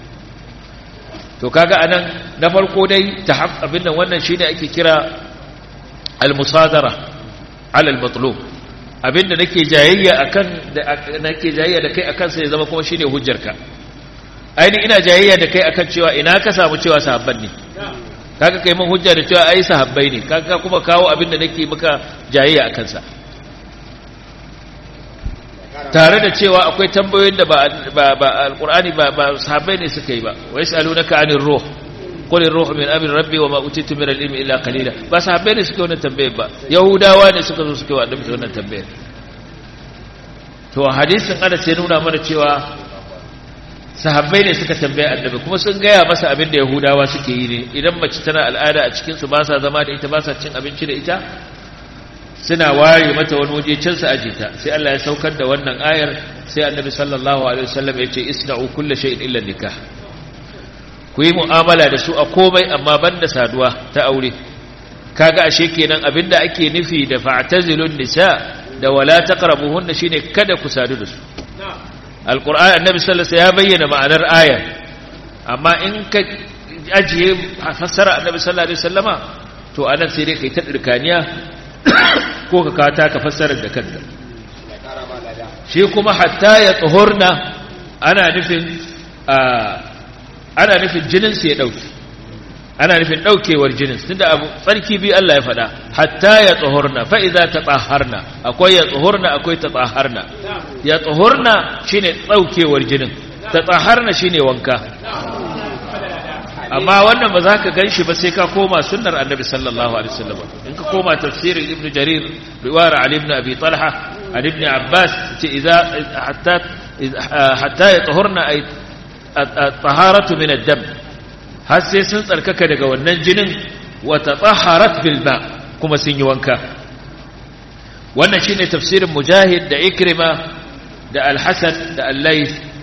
to kaga anan na farko dai tahab abin nan wannan shine ake kira al-musadara ala al-matlub abinda nake jayayya akan da nake jayayya da kai akan sai zama kuma shine hujjarka aini ina jayayya da kai akan cewa ina ka samu cewa sahabban ne kaga kai mun hujja da cewa ai sahabbai ne kaga kuma kawo abinda nake maka jayayya akan sa tare da cewa akwai tambayoyin da ba ba alqur'ani ba ba sahabbai ne suka yi ba wa yasalunaka anir ruh qul ar-ruhu min amri rabbi wa ma utitu min al-ilmi illa qalila ba sahabbai ne suka wannan tambayar ba yahudawa ne suka zo suka wa annabi wannan tambayar to hadisin ana sai nuna mana cewa sahabbai ne suka tambaye annabi kuma sun gaya masa abin da yahudawa suke yi ne idan mace tana al'ada a cikinsu ba sa zama da ita ba sa cin abinci da ita suna ware mata wani waje can su aje ta sai Allah ya saukar da wannan ayar sai annabi sallallahu alaihi wasallam ya ce isna'u kulli shay'in illa nikah ku yi mu'amala da su a komai amma banda saduwa ta aure kaga ashe kenan abinda ake nufi da fa'tazilun nisa da wala taqrabuhunna shine kada ku sadu da su alkur'an annabi sallallahu alaihi ya bayyana ma'anar ayar amma in ka ajiye fassara annabi sallallahu alaihi wasallama to anan sai dai kai ta dirkaniya ko ka kata ka fassara da kanka shi kuma hatta ya tsohorna ana nufin ana nufin jinin sai ya dauki ana nufin daukewar jinin tunda abu tsarki bi Allah ya faɗa hatta ya tsohorna fa idza tatahharna akwai ya tsohorna akwai tatahharna ya tsohorna shine daukewar jinin tatahharna shine wanka amma wannan ba za ka ganshi ba sai ka koma sunnar annabi sallallahu alaihi wasallam in ka koma tafsirin ibn jarir riwayar ali ibn abi talha an ibn abbas ce idza hatta hatta ya tsohorna ay taharatu min ad-dam har sai sun tsarkaka daga wannan jinin wata tsaharat bilma kuma sun yi wanka wannan shine tafsirin mujahid da ikrima da alhassan da allai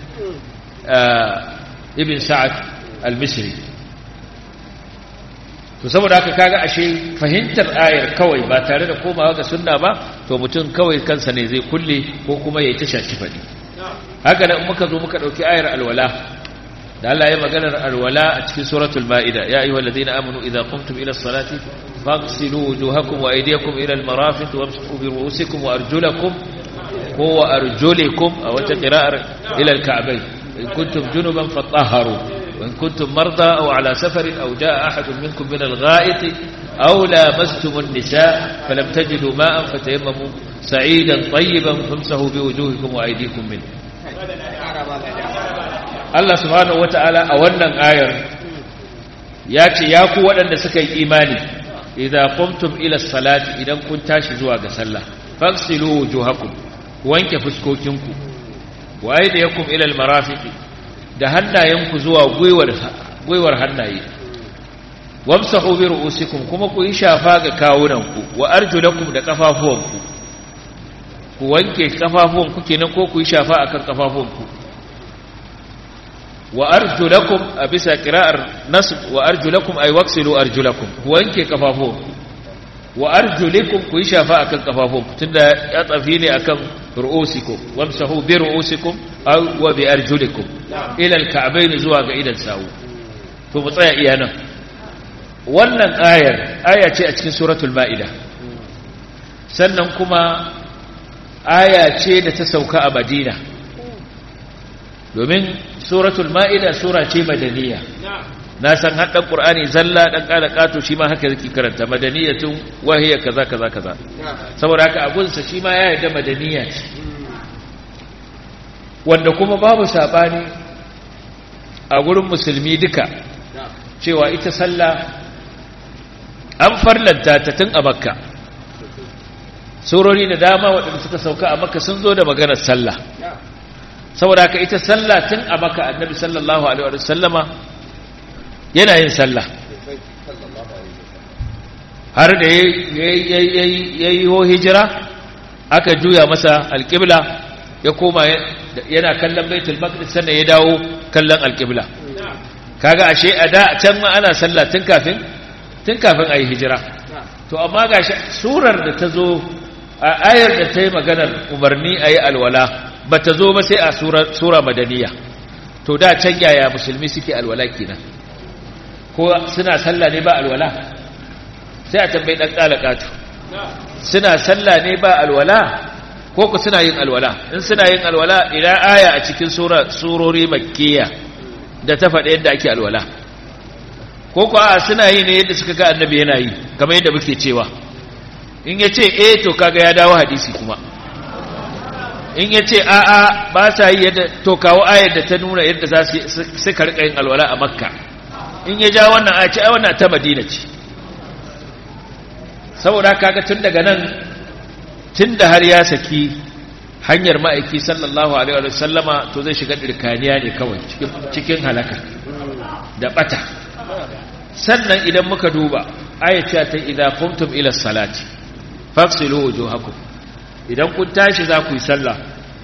ibn sa'ad al-misri to saboda haka kaga ashe fahimtar ayar kawai ba tare da komawa ga sunna ba to mutum kawai kansa ne zai kulle ko kuma ya yi ta shaci faɗi haka nan muka zo muka ɗauki ayar alwala da Allah ya maganar alwala a cikin suratul ma'ida ya ayyuhal ladina amanu idza qumtum ila as-salati faghsilu wujuhakum wa aydiyakum ila al-marafiq wamsahu bi ru'usikum wa arjulakum wa arjulikum aw qira'ar ila al-ka'bayn in kuntum junuban fatahharu wa in kuntum marda aw ala safarin aw jaa ahadun minkum min al-gha'it aw lamastum an-nisaa falam tajidu ma'an fatayammamu sa'idan tayyiban famsahu bi wujuhikum wa aydikum minhu Allah subhanahu wata'ala a wannan ayar ya ce ya ku waɗanda suka yi imani idan qumtum ila salati idan kun tashi zuwa ga sallah faghsilu wujuhakum ku wanke fuskokinku wa aydiyakum ila almarafiqi da hannayenku zuwa gwiwar gwiwar hannaye wamsahu bi ru'usikum kuma ku yi shafa ga kawunanku wa arjulakum da kafafuwanku ku wanke kafafuwanku kenan ko ku yi shafa akan kafafuwanku wa arjulakum a bisa kira'ar nasb wa arjulakum ay waksilu arjulakum ku wanke kafafuwanku wa arjulikum ku yi shafa akan kafafuwanku tunda ya tsafi ne akan ru'usikum wamsahu bi ru'usikum aw wa bi arjulikum ila al-ka'bayn zuwa ga idan sawu to mu tsaya iya nan wannan ayar aya ce a cikin suratul ma'ida sannan kuma aya ce da ta sauka a madina domin suratul ma'ida sura ce madaniya na san haɗin ƙur'ani zalla ɗan ƙada ƙato shi ma haka zaki karanta madaniyatun wahiyar kaza kaza kaza saboda haka abunsa shi ma ya yarda madaniya ce wanda kuma babu saɓani a gurin musulmi duka cewa ita sallah an farlanta ta tun a makka surori da dama waɗanda suka sauka a makka sun zo da maganar sallah saboda haka ita sallah tun a makka annabi sallallahu alaihi wa sallama yana yin sallah har da ya yi ho hijira aka juya masa alƙibla ya koma yana kallon baitul maqdis sannan ya dawo kallon alƙibla kaga ashe a da can ma ana sallah tun kafin tun kafin a yi hijira to amma ga surar da ta zo a ayar da ta yi maganar umarni a yi alwala ba ta zo ba sai a sura madaniya to da can yaya musulmi suke alwala kenan ko suna sallah ne ba alwala sai a tambayi dan kalakatu suna sallah ne ba alwala ko ku suna yin alwala in suna yin alwala ila aya a cikin sura surori makkiya da ta faɗa yadda ake alwala ko ku a suna yi ne yadda suka ga annabi yana yi kamar yadda muke cewa in ya ce eh to kaga ya dawo hadisi kuma in ya ce a'a ba sa yi yadda to kawo ayar da ta nuna yadda za su rika yin alwala a makka in ya ja wannan aya ce ai wannan ta madina ce saboda kaga tun daga nan tun da har ya saki hanyar ma'aiki sallallahu alaihi wa sallama to zai shiga dirkaniya ne kawai cikin halaka da bata sannan idan muka duba ayata ta idza qumtum ila salati fafsilu wujuhakum idan kun tashi za ku yi sallah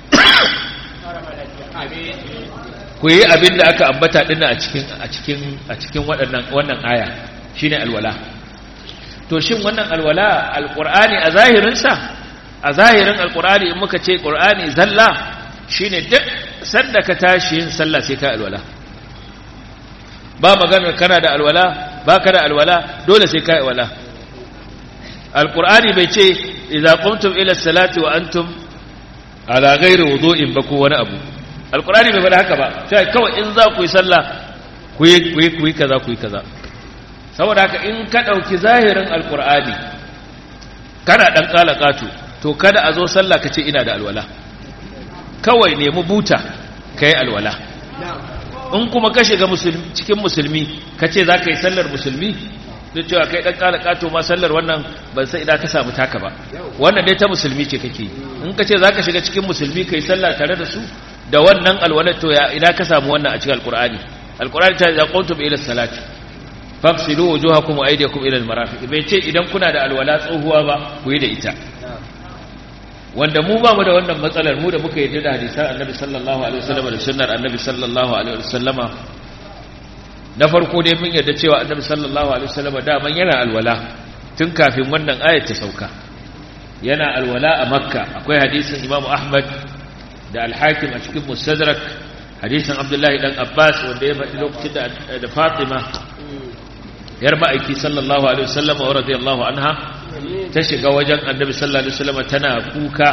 ku yi abin da aka ambata dinna a cikin a cikin a cikin waɗannan wannan aya shine alwala to shin wannan alwala alqur'ani a zahirin sa a zahirin alqur'ani in muka ce qur'ani zalla shine duk sanda ka tashi yin sallah sai ka alwala ba maganar kana da alwala ba ka da alwala dole sai ka alwala alqur'ani bai ce idza qumtum ila salati wa antum ala ghairi wudu'in ba ko wani abu alqur'ani bai faɗa haka ba sai kawai in za ku yi sallah ku yi ku yi ku yi kaza ku yi kaza saboda haka in ka dauki zahirin alqur'ani kana dan kalakatu to kada a zo sallah ka ce ina da alwala kawai nemi buta kai alwala in kuma ka shiga cikin musulmi ka ce za ka yi sallar musulmi duk cewa kai dan kala kato ma sallar wannan ban sai idan ka samu taka ba wannan dai ta musulmi ce kake in ka ce za ka shiga cikin musulmi kai sallah tare da su da wannan alwala to ya idan ka samu wannan a cikin alqur'ani alqur'ani ta ya quntum ila salati fafsilu wujuhakum wa aydiyakum ila almarafiq bai ce idan kuna da alwala tsohuwa ba ku yi da ita wanda mu ba mu da wannan matsalar mu da muka yi da hadisan annabi sallallahu alaihi wasallam da sunnar annabi sallallahu alaihi wasallama na farko dai mun yarda cewa annabi sallallahu alaihi wasallama daman yana alwala tun kafin wannan ayat ta sauka yana alwala a makka akwai hadisin imamu ahmad da al-hakim a cikin mustadrak hadisin abdullahi dan abbas wanda ya faɗi lokacin da fatima yar ma'aiki sallallahu alaihi wasallama wa radiyallahu anha ta shiga wajen annabi sallallahu alaihi wasallam tana kuka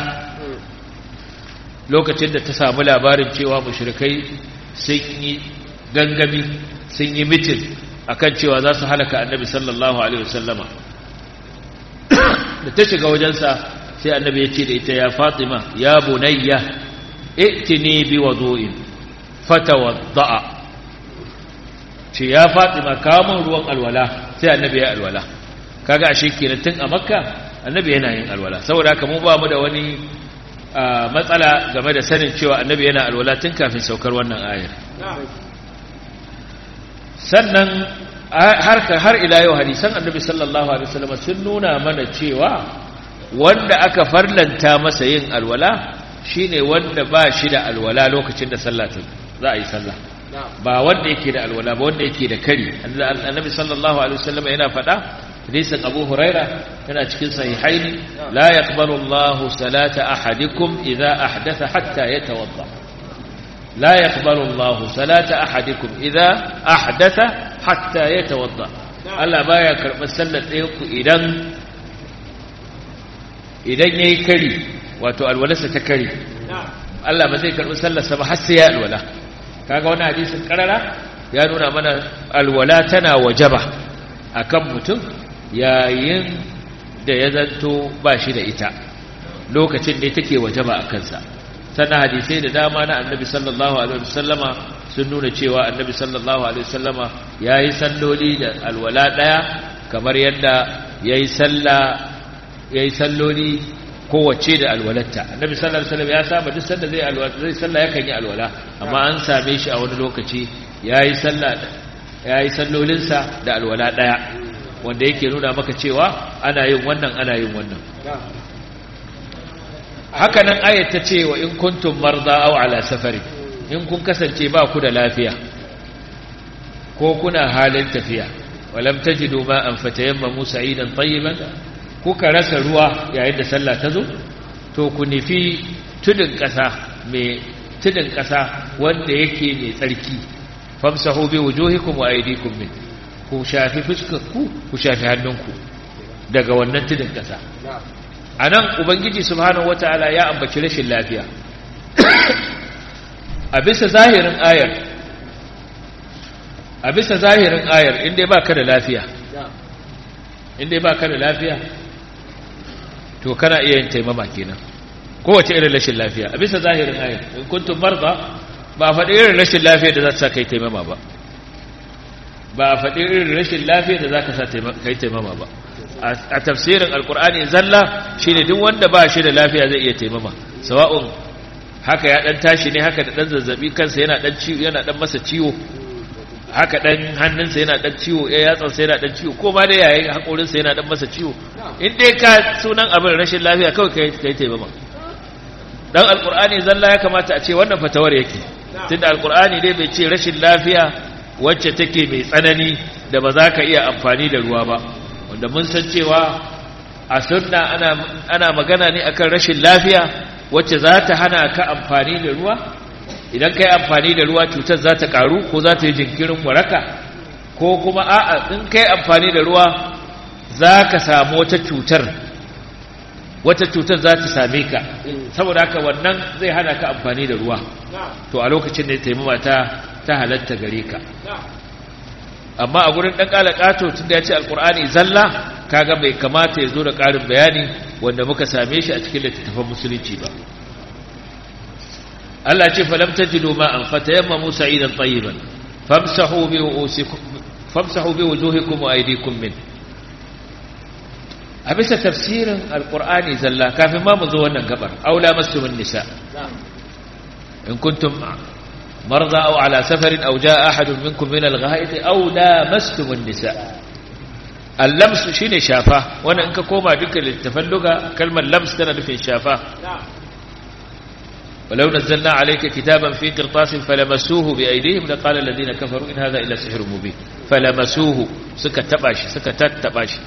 lokacin da ta samu labarin cewa mushrikai sun yi gangami sun yi mitin akan cewa za su halaka annabi sallallahu alaihi wasallama da ta shiga wajensa sai annabi ya ce da ita ya fatima ya bunayya itini bi wudu'in fatawadda'a ce ya fatima kawo ruwan alwala sai annabi ya alwala kaga ashe kenan tun a makka annabi yana yin alwala saboda haka mu ba mu da wani matsala game da sanin cewa annabi yana alwala tun kafin saukar wannan ayar sannan har har ila yau hadisan annabi sallallahu alaihi wasallam sun nuna mana cewa wanda aka farlanta masa yin alwala shine wanda ba shi da alwala lokacin da sallah za a yi sallah ba wanda yake da alwala ba wanda yake da kari annabi sallallahu alaihi wasallam yana faɗa hadisin abu huraira yana cikin sahihaini la yaqbalu Allahu salata ahadikum idza ahdatha hatta yatawadda la yaqbalu Allahu salata ahadikum idza ahdatha hatta yatawadda Allah baya karɓar sallar ɗaya ku idan idan yayi kari wato alwalarsa ta kari Allah ba zai karɓi sallarsa ba har sai ya alwala kaga wannan hadisin karara ya nuna mana alwala tana wajaba akan mutum yayin da ya zanto ba shi da ita lokacin da take wajaba a kansa sannan hadisai da dama na annabi sallallahu alaihi wasallama sun nuna cewa annabi sallallahu alaihi wasallama yayi salloli da alwala daya kamar yadda yayi salla yayi salloli kowace da alwalatta annabi sallallahu alaihi wasallam ya saba duk sanda zai alwala zai salla yakan yi alwala amma an same shi a wani lokaci yayi salla yayi sallolinsa da alwala daya wanda yake nuna maka cewa ana yin wannan ana yin wannan haka nan ayat ta ce wa in kuntum marda aw ala safari in kun kasance ba ku da lafiya ko kuna halin tafiya walam tajidu ma an fatayammamu sa'idan tayyiban kuka rasa ruwa yayin da sallah ta zo to ku nufi tudun kasa mai tudun kasa wanda yake mai tsarki famsahu bi wujuhikum wa aydikum min ku shafi fuskarku ku shafi hannunku daga wannan tudun ƙasa a nan ubangiji subhanahu wataala ya ambaci rashin lafiya a bisa zahirin ayar a bisa zahirin ayar inda ba ka da lafiya inda ba ka da lafiya to kana iya yin taimama kenan kowace irin rashin lafiya a bisa zahirin ayar in kuntum marda ba faɗi irin rashin lafiya da za ta sa kai taimama ba ba a faɗi irin rashin lafiya da za ka sa kai taimama ba a tafsirin alkur'ani zalla shi ne duk wanda ba shi da lafiya zai iya taimama sawa'un haka ya ɗan tashi ne haka da ɗan zazzabi kansa yana ɗan ciwo yana ɗan masa ciwo haka ɗan hannunsa yana ɗan ciwo ya yatsansa yana ɗan ciwo ko ma da yayin haƙorinsa yana ɗan masa ciwo in dai ka sunan abin rashin lafiya kawai ka yi taimama dan alkur'ani zalla ya kamata a ce wannan fatawar yake tunda alkur'ani dai bai ce rashin lafiya wacce take mai tsanani da ba za ka iya amfani da ruwa ba wanda mun san cewa a sunna ana, ana magana ne akan rashin lafiya wacce za ta hana ka amfani da ruwa idan ka yi amfani da ruwa cutar za ta karu ko za ta yi jinkirin waraka ko kuma a'a in ka yi amfani da ruwa za ka samu wata cutar wata cutar za ta same ka saboda haka wannan zai hana ka amfani da ruwa to a lokacin da ya taimama ta ta halatta gare ka amma a gurin ɗan ƙalaƙato tun da ya ce alƙur'ani zalla kaga bai kamata ya zo da ƙarin bayani wanda muka same shi a cikin littattafan musulunci ba Allah ce falam tajidu ma'an fatayammamu sa'idan tayyiban famsahu bi wujuhikum famsahu bi wujuhikum wa aydikum min a bisa tafsirin alƙur'ani zalla kafin ma mu zo wannan gabar aula mastumin nisa in kuntum مرضى أو على سفر أو جاء أحد منكم من الغائط أو لامستم النساء اللمس شيني شافاه وانا انك كوما دك للتفلق كلمة لمس تنا نفي شافاه ولو نزلنا عليك كتابا في قرطاس فلمسوه بأيديهم لقال الذين كفروا إن هذا إلا سحر مبين فلمسوه سكت تباشي سكتت تباشي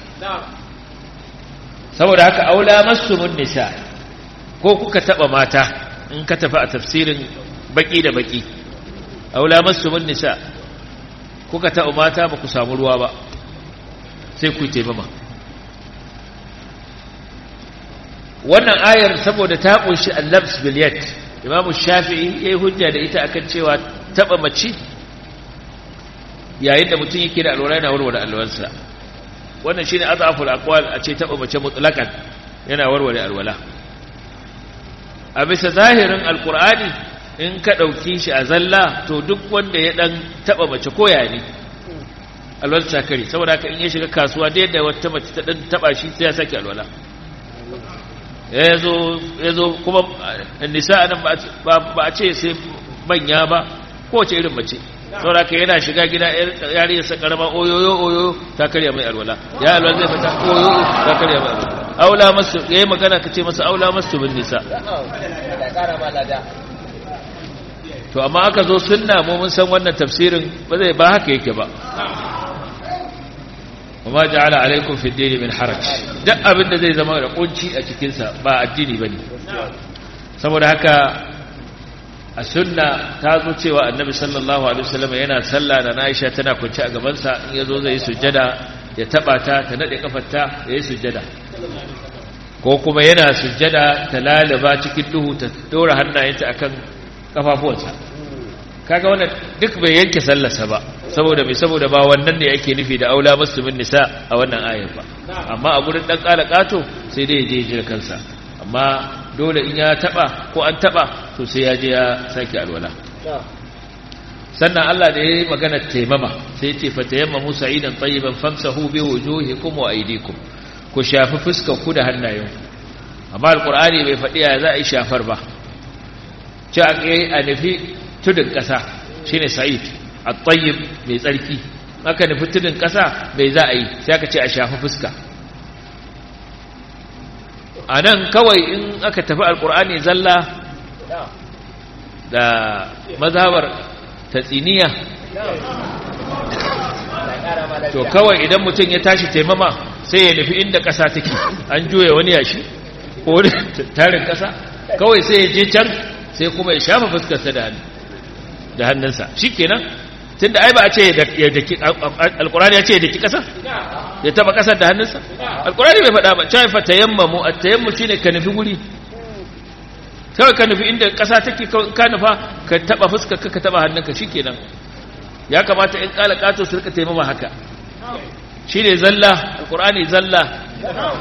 saboda haka aula mastumun nisa ko kuka taba mata in ka tafi a tafsirin baki da baki aula mastumun nisa kuka taɓa mata ba ku samu ruwa ba sai ku taimama wannan ayar saboda ta kunshi allabs biliyat imamu shafi'i ya yi hujja da ita akan cewa taɓa mace yayin da mutum yake da alwala yana warware alwalarsa wannan shine azaful aqwal a ce taɓa mace mutlaqan yana warware alwala a bisa zahirin alqur'ani in ka ɗauki shi a zalla to duk wanda ya ɗan taɓa mace koya ne alwala ta kare saboda ka in ya shiga kasuwa da yadda wata mace ta ɗan taɓa shi sai ya sake alwala ya zo kuma nisa nan ba a ce sai manya ba kowace irin mace saboda ka yana shiga gida yariyarsa karama oyoyo oyoyo ta karya mai alwala ya alwala zai fita oyoyo ta karya mai alwala aula masu ya yi magana ka ce masa aula masu bin nisa to amma aka zo sunna mu mun san wannan tafsirin ba zai ba haka yake ba وما جعل عليكم في الدين من حرج duk abin da zai zama da kunci a cikin sa ba addini bane saboda haka a sunna ta zo cewa annabi sallallahu alaihi wasallam yana sallah da Aisha tana kunci a gaban sa in yazo zai sujjada ya taba ta ta nade kafarta yayi sujjada ko kuma yana sujjada ta lalaba cikin duhu ta dora hannayenta akan kafafuwansa kaga wannan duk bai yanke sallarsa ba saboda mai saboda ba wannan ne yake nufi da aula muslimin nisa a wannan ayar ba amma a gurin dan kala kato sai dai je jira kansa amma dole in ya taba ko an taba to sai ya je ya sake alwala sannan Allah da yayi magana taimama sai ya ce fatayammamu sa'idan tayyiban famsahu bi wujuhikum wa aydikum ku shafi fuskar ku da hannayenku amma alqur'ani bai faɗi ya za a yi shafar ba ci a a nufi tudun ƙasa shine sa'id at-tayyib mai tsarki aka nufi tudun ƙasa bai za a yi sai aka ce a shafi fuska a nan kawai in aka tafi alkur'ani zalla da mazhabar tatsiniya to kawai idan mutum ya tashi taimama sai ya nufi inda ƙasa take an juya wani yashi ko wani tarin ƙasa kawai sai ya je can sai kuma ya shafa fuskarsa da hannu da hannunsa shi kenan tun da ai ba a ce ya daki alkurani ya ce ya daki ƙasa ya taba ƙasar da hannunsa alkurani bai faɗa ba cewa fata yammamu a tayammu shi ne ka nufi guri kawai ka nufi inda ƙasa take ka nufa ka taba fuskar ka taba hannunka shi kenan ya kamata in ƙala ƙato su rika taimama haka shi ne zalla alkurani zalla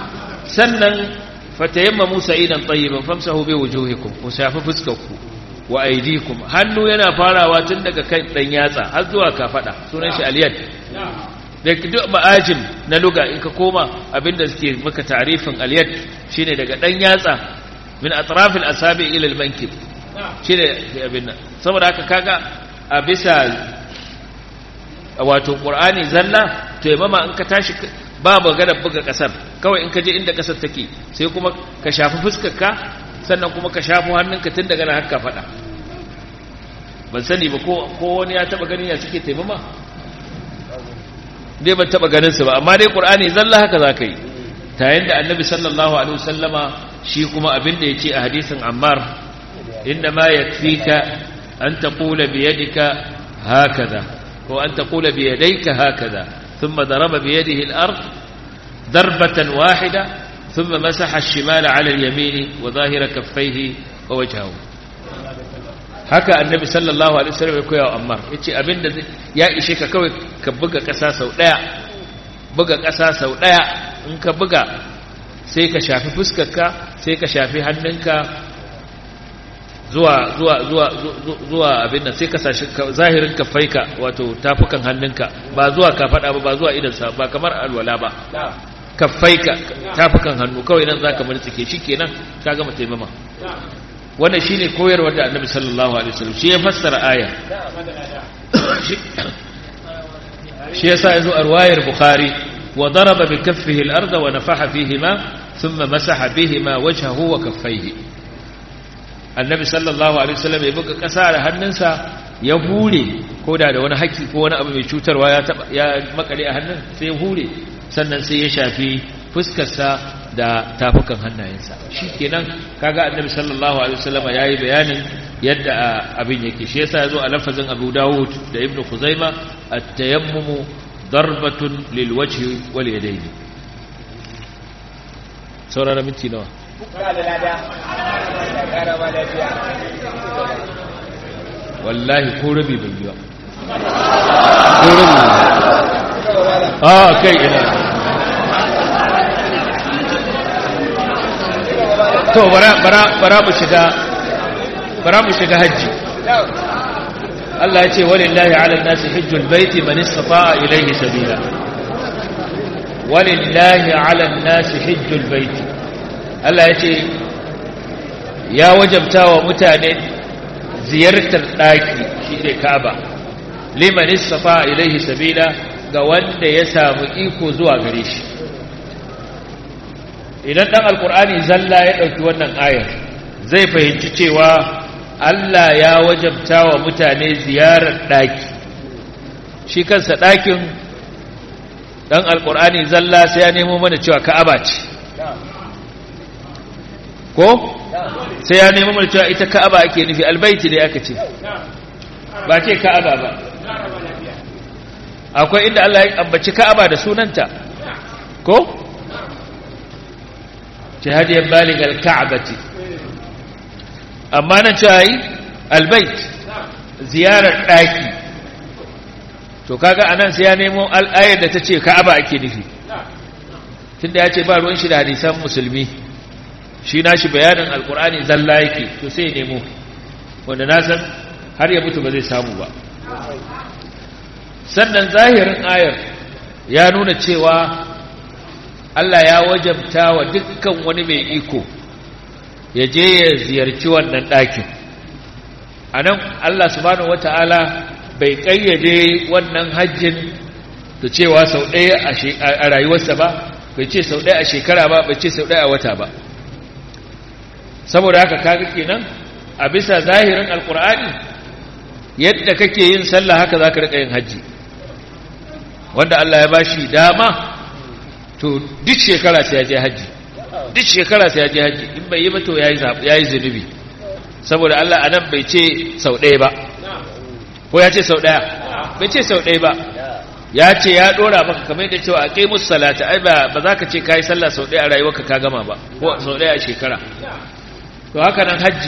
sannan fata yammamu sa'idan tayyiban famsahu bi wujuhikum ku shafi fuskarku wa aydikum hannu yana farawa tun daga kan dan yatsa har zuwa kafada sunan shi al-yad da duk ma'ajim na luga in ka koma abinda suke maka tarifin al-yad shine daga dan yatsa min atraf al-asabi ila al-mankib shine abin nan saboda haka kaga a bisa wato qur'ani zalla to yamma in ka tashi ba magana buga kasar kawai in ka je inda kasar take sai kuma ka shafi fuskarka sannan kuma ka shafi hannunka tun daga nan haka fada ban sani ba ko ko wani ya taba ganin ya suke taimama dai ban taba ganin su ba amma dai qur'ani zalla haka zaka yi ta yanda annabi sallallahu alaihi wasallama shi kuma abin da yace a hadisin ammar inna ma yakfika an taqula bi yadika hakaza ko an taqula bi yadayka hakaza ثم ضرب بيده الأرض ضربة واحدة ثم مسح الشمال على اليمين وظاهر كفيه ووجهه haka annabi sallallahu alaihi wasallam ya koya wa Ammar yace abinda ya ishe ka kawai ka buga ƙasa sau daya buga ƙasa sau daya in ka buga sai ka shafi fuskarka sai ka shafi hannunka zuwa zuwa zuwa zuwa abin nan sai ka sashi zahirin kafaika wato tafukan hannunka ba zuwa ka fada ba ba zuwa idan sa ba kamar alwala ba kafaika tafukan hannu kawai nan zaka murtsike shikenan ka gama taimama wannan shine koyarwar da Annabi sallallahu alaihi wasallam shi ya fassara aya shi yasa yazo a riwayar Bukhari wa daraba bi kaffihi al-ardha wa nafaha fihima thumma masaha bihima wajhahu wa kaffayhi annabi sallallahu alaihi wasallam ya buga ƙasa da hannunsa ya hure ko da da wani haki ko wani abu mai cutarwa ya taba ya makale a hannun sai ya hure sannan sai ya shafi fuskarsa da tafukan hannayensa shikenan kaga annabi sallallahu alaihi wasallam yayi bayanin yadda abin yake shi yasa yazo a lafazin Abu Dawud da Ibn Khuzaima at-tayammum darbatun lil wajhi wal yadayn saurara minti nawa wallahi ko rabi bai yi ba ko rabi a kai ina to bara bara bara mu shiga bara mu shiga haji Allah ya ce walillahi ala nasi hajjul baiti man istata'a ilayhi sabila walillahi ala nasi hajjul baiti Allah ya ce ya wajabta wa mutane ziyartar ɗaki shi ne kaba liman istafa ilaihi sabila ga wanda ya samu iko zuwa gare shi idan ɗan alkur'ani zalla ya ɗauki wannan ayar zai fahimci cewa Allah ya wajabta wa mutane ziyarar ɗaki shi kansa ɗakin ɗan alkur'ani zalla sai ya nemo mana cewa ka'aba ce ko sai ya nemi mana cewa ita ka'aba ake nufi albaiti da aka ce ba ce ka'aba ba akwai inda Allah ya ambaci ka'aba da sunanta ko jihadiyar baligal ka'abati amma nan cewa yi albait ziyarar ɗaki to kaga anan sai ya nemo al'ayar da ta ce ka'aba ake nufi tunda ya ce ba ruwan shi da hadisan musulmi shi nashi bayanin alkur'ani zalla yake to sai nemo wanda na san har ya mutu ba zai samu ba sannan zahirin ayar ya nuna cewa Allah ya wajabta wa dukkan wani mai iko ya je ya ziyarci wannan ɗakin a nan Allah subhanahu wata'ala bai ƙayyade wannan hajjin da cewa sau ɗaya a rayuwarsa ba bai ce sau ɗaya a shekara ba bai ce sau ɗaya a wata ba saboda haka kaga kenan a bisa zahirin alkur'ani yadda kake yin sallah haka zaka rika yin haji wanda Allah ya bashi dama to duk shekara sai ya je haji duk shekara sai ya je haji in bai yi ba to yayi yayi zunubi saboda Allah anan bai ce sau ɗaya ba ko ya ce sau ɗaya bai ce sau ɗaya ba ya ce ya dora maka kamar da cewa aqimus salata ai ba ba za ka ce kai sallah sau ɗaya a rayuwarka ka gama ba ko sau ɗaya a shekara to haka nan hajji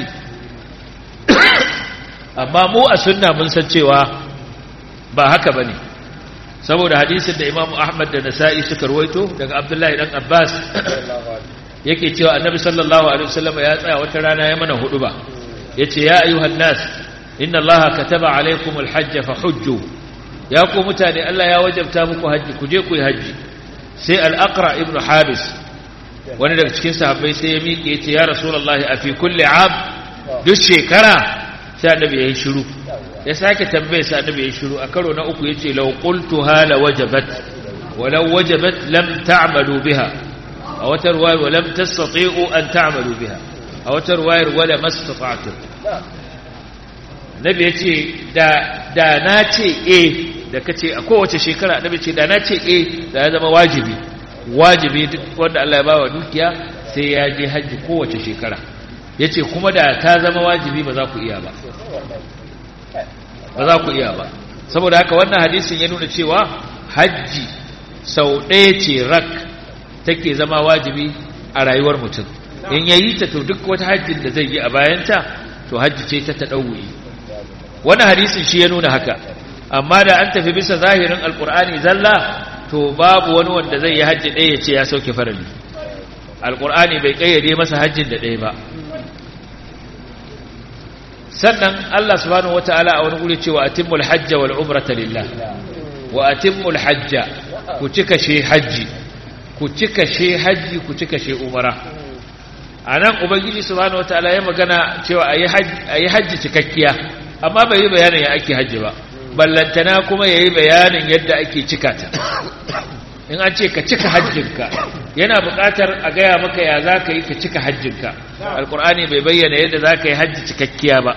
amma mu a sunna mun san cewa ba haka ba ne saboda hadisin da imamu ahmad da nasa'i suka ruwaito daga abdullahi dan abbas yake cewa annabi sallallahu alaihi wasallam ya tsaya wata rana ya mana hudu ba yace ya ayyuhan nas inna allaha kataba alaykumul hajja fahujju ya ku mutane Allah ya wajabta muku haji ku je ku yi haji sai al-aqra ibn habis wani daga cikin sahabbai sai ya miƙe yace ya rasulullahi a fi kulli am duk shekara sai annabi ya yi shiru ya sake tambaye sai annabi ya yi shiru a karo na uku yace law qultuha la wajabat walau wajabat lam ta'malu biha a wata ruwayar wa lam tastati'u an ta'malu biha a wata ruwayar wala mastata'tum nabi yace da da na ce eh da kace a kowace shekara nabi ce da na ce eh da ya zama wajibi wajibi duk wanda Allah ya bawa dukiya sai ya je haji kowace shekara yace kuma da ta zama wajibi ba za ku iya ba ba za ku iya ba saboda haka wannan hadisin ya nuna cewa hajji sau ɗaya ce rak take zama wajibi a rayuwar mutum in yayi ta to duk wata hajjin da zai yi a bayanta to hajji ce ta taɗauwi wannan hadisin shi ya nuna haka amma da an tafi bisa zahirin alkur'ani zalla to babu wani wanda zai yi hajji ɗaya ya ce ya sauke farali alkur'ani bai ƙayyade masa hajjin da ɗaya ba sannan Allah subhanahu wataala a wani guri cewa atimmul hajja wal umrata lillah wa atimmul hajja ku cika she haji ku cika she haji ku cika she umara anan ubangiji subhanahu wataala ya magana cewa ayi haji ayi haji cikakkiya amma bai yi bayanin ya ake haji ba ballantana kuma yayi bayanin yadda ake cika ta in an ce ka cika hajjinka yana buƙatar a gaya maka ya za ka yi ka cika hajjinka alƙur'ani bai bayyana yadda za ka yi hajji cikakkiya ba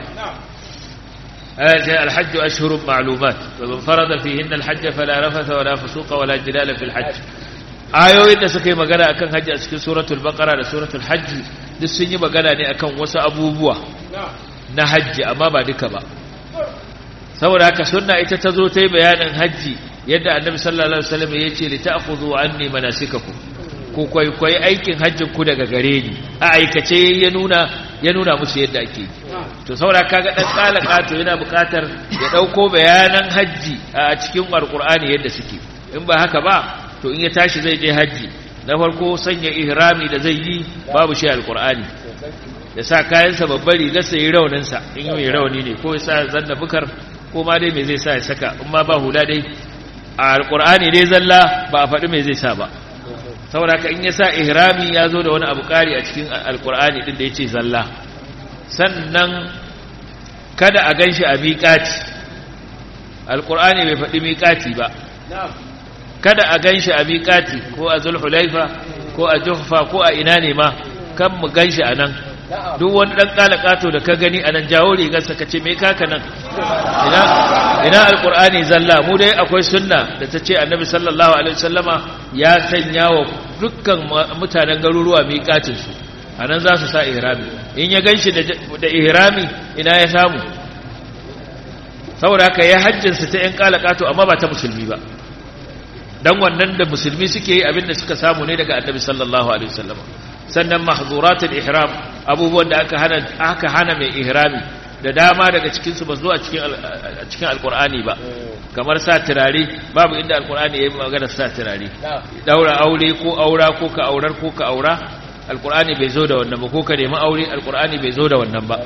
sai alhajju ashhurun ma'lumat wa man farada fihinna alhajj fala rafatha wala fusuqa wala jidala fil hajj ayoyin da suka yi magana akan hajji a cikin suratul baqara da suratul hajj duk sun yi magana ne akan wasu abubuwa na hajji amma ba duka ba saboda haka sunna ita ta zo ta yi bayanin hajji yadda annabi sallallahu alaihi wasallam ya ce li ta'khudhu anni manasikakum ku kwaikwayi aikin hajjin ku daga gare ni a aikace ya nuna ya nuna musu yadda ake yi to saboda kaga dan kalaka to yana buƙatar ya dauko bayanan hajji a cikin alqur'ani yadda suke in ba haka ba to in ya tashi zai je hajji na farko sanya ihrami da zai yi babu shi alqur'ani ya sa kayansa babbar rigar sa yi raunin sa in yi rauni ne ko ya sa zanna bukar ko ma dai me zai sa ya saka in ma ba hula dai a alkur'ani dai zalla ba a faɗi mai zai sa ba saboda haka in ya sa ihrami ya zo da wani abu ƙari a cikin alkur'ani ɗin da ya ce zalla sannan kada a gan shi a miƙati alkur'ani bai faɗi miƙati ba kada a gan shi a miƙati ko a zulhulaifa ko a juhfa ko a ina ne ma kan mu gan shi a nan duk wani ɗan ƙalaƙato da ka gani a nan jawo rigarsa ka ce mai kaka nan ina alƙur'ani zalla mu dai akwai sunna da ta ce annabi sallallahu alaihi wasallama ya sanya wa dukkan mutanen garuruwa miƙatinsu a nan za su sa ihrami in ya gan shi da ihrami ina ya samu saboda haka ya hajjinsa ta ‘yan ƙalaƙato amma ba ta musulmi ba don wannan da musulmi suke yi abinda suka samu ne daga annabi sallallahu alaihi wasallama sannan mahzuratul ihram abubuwan da aka hana aka hana mai ihrami da dama daga cikin su ba zuwa cikin cikin alqur'ani ba kamar sa turare babu inda alqur'ani yayi magana sa turare daura aure ko aura ko ka aurar ko ka aura alqur'ani bai zo da wannan ba ko ka nemi aure alqur'ani bai zo da wannan ba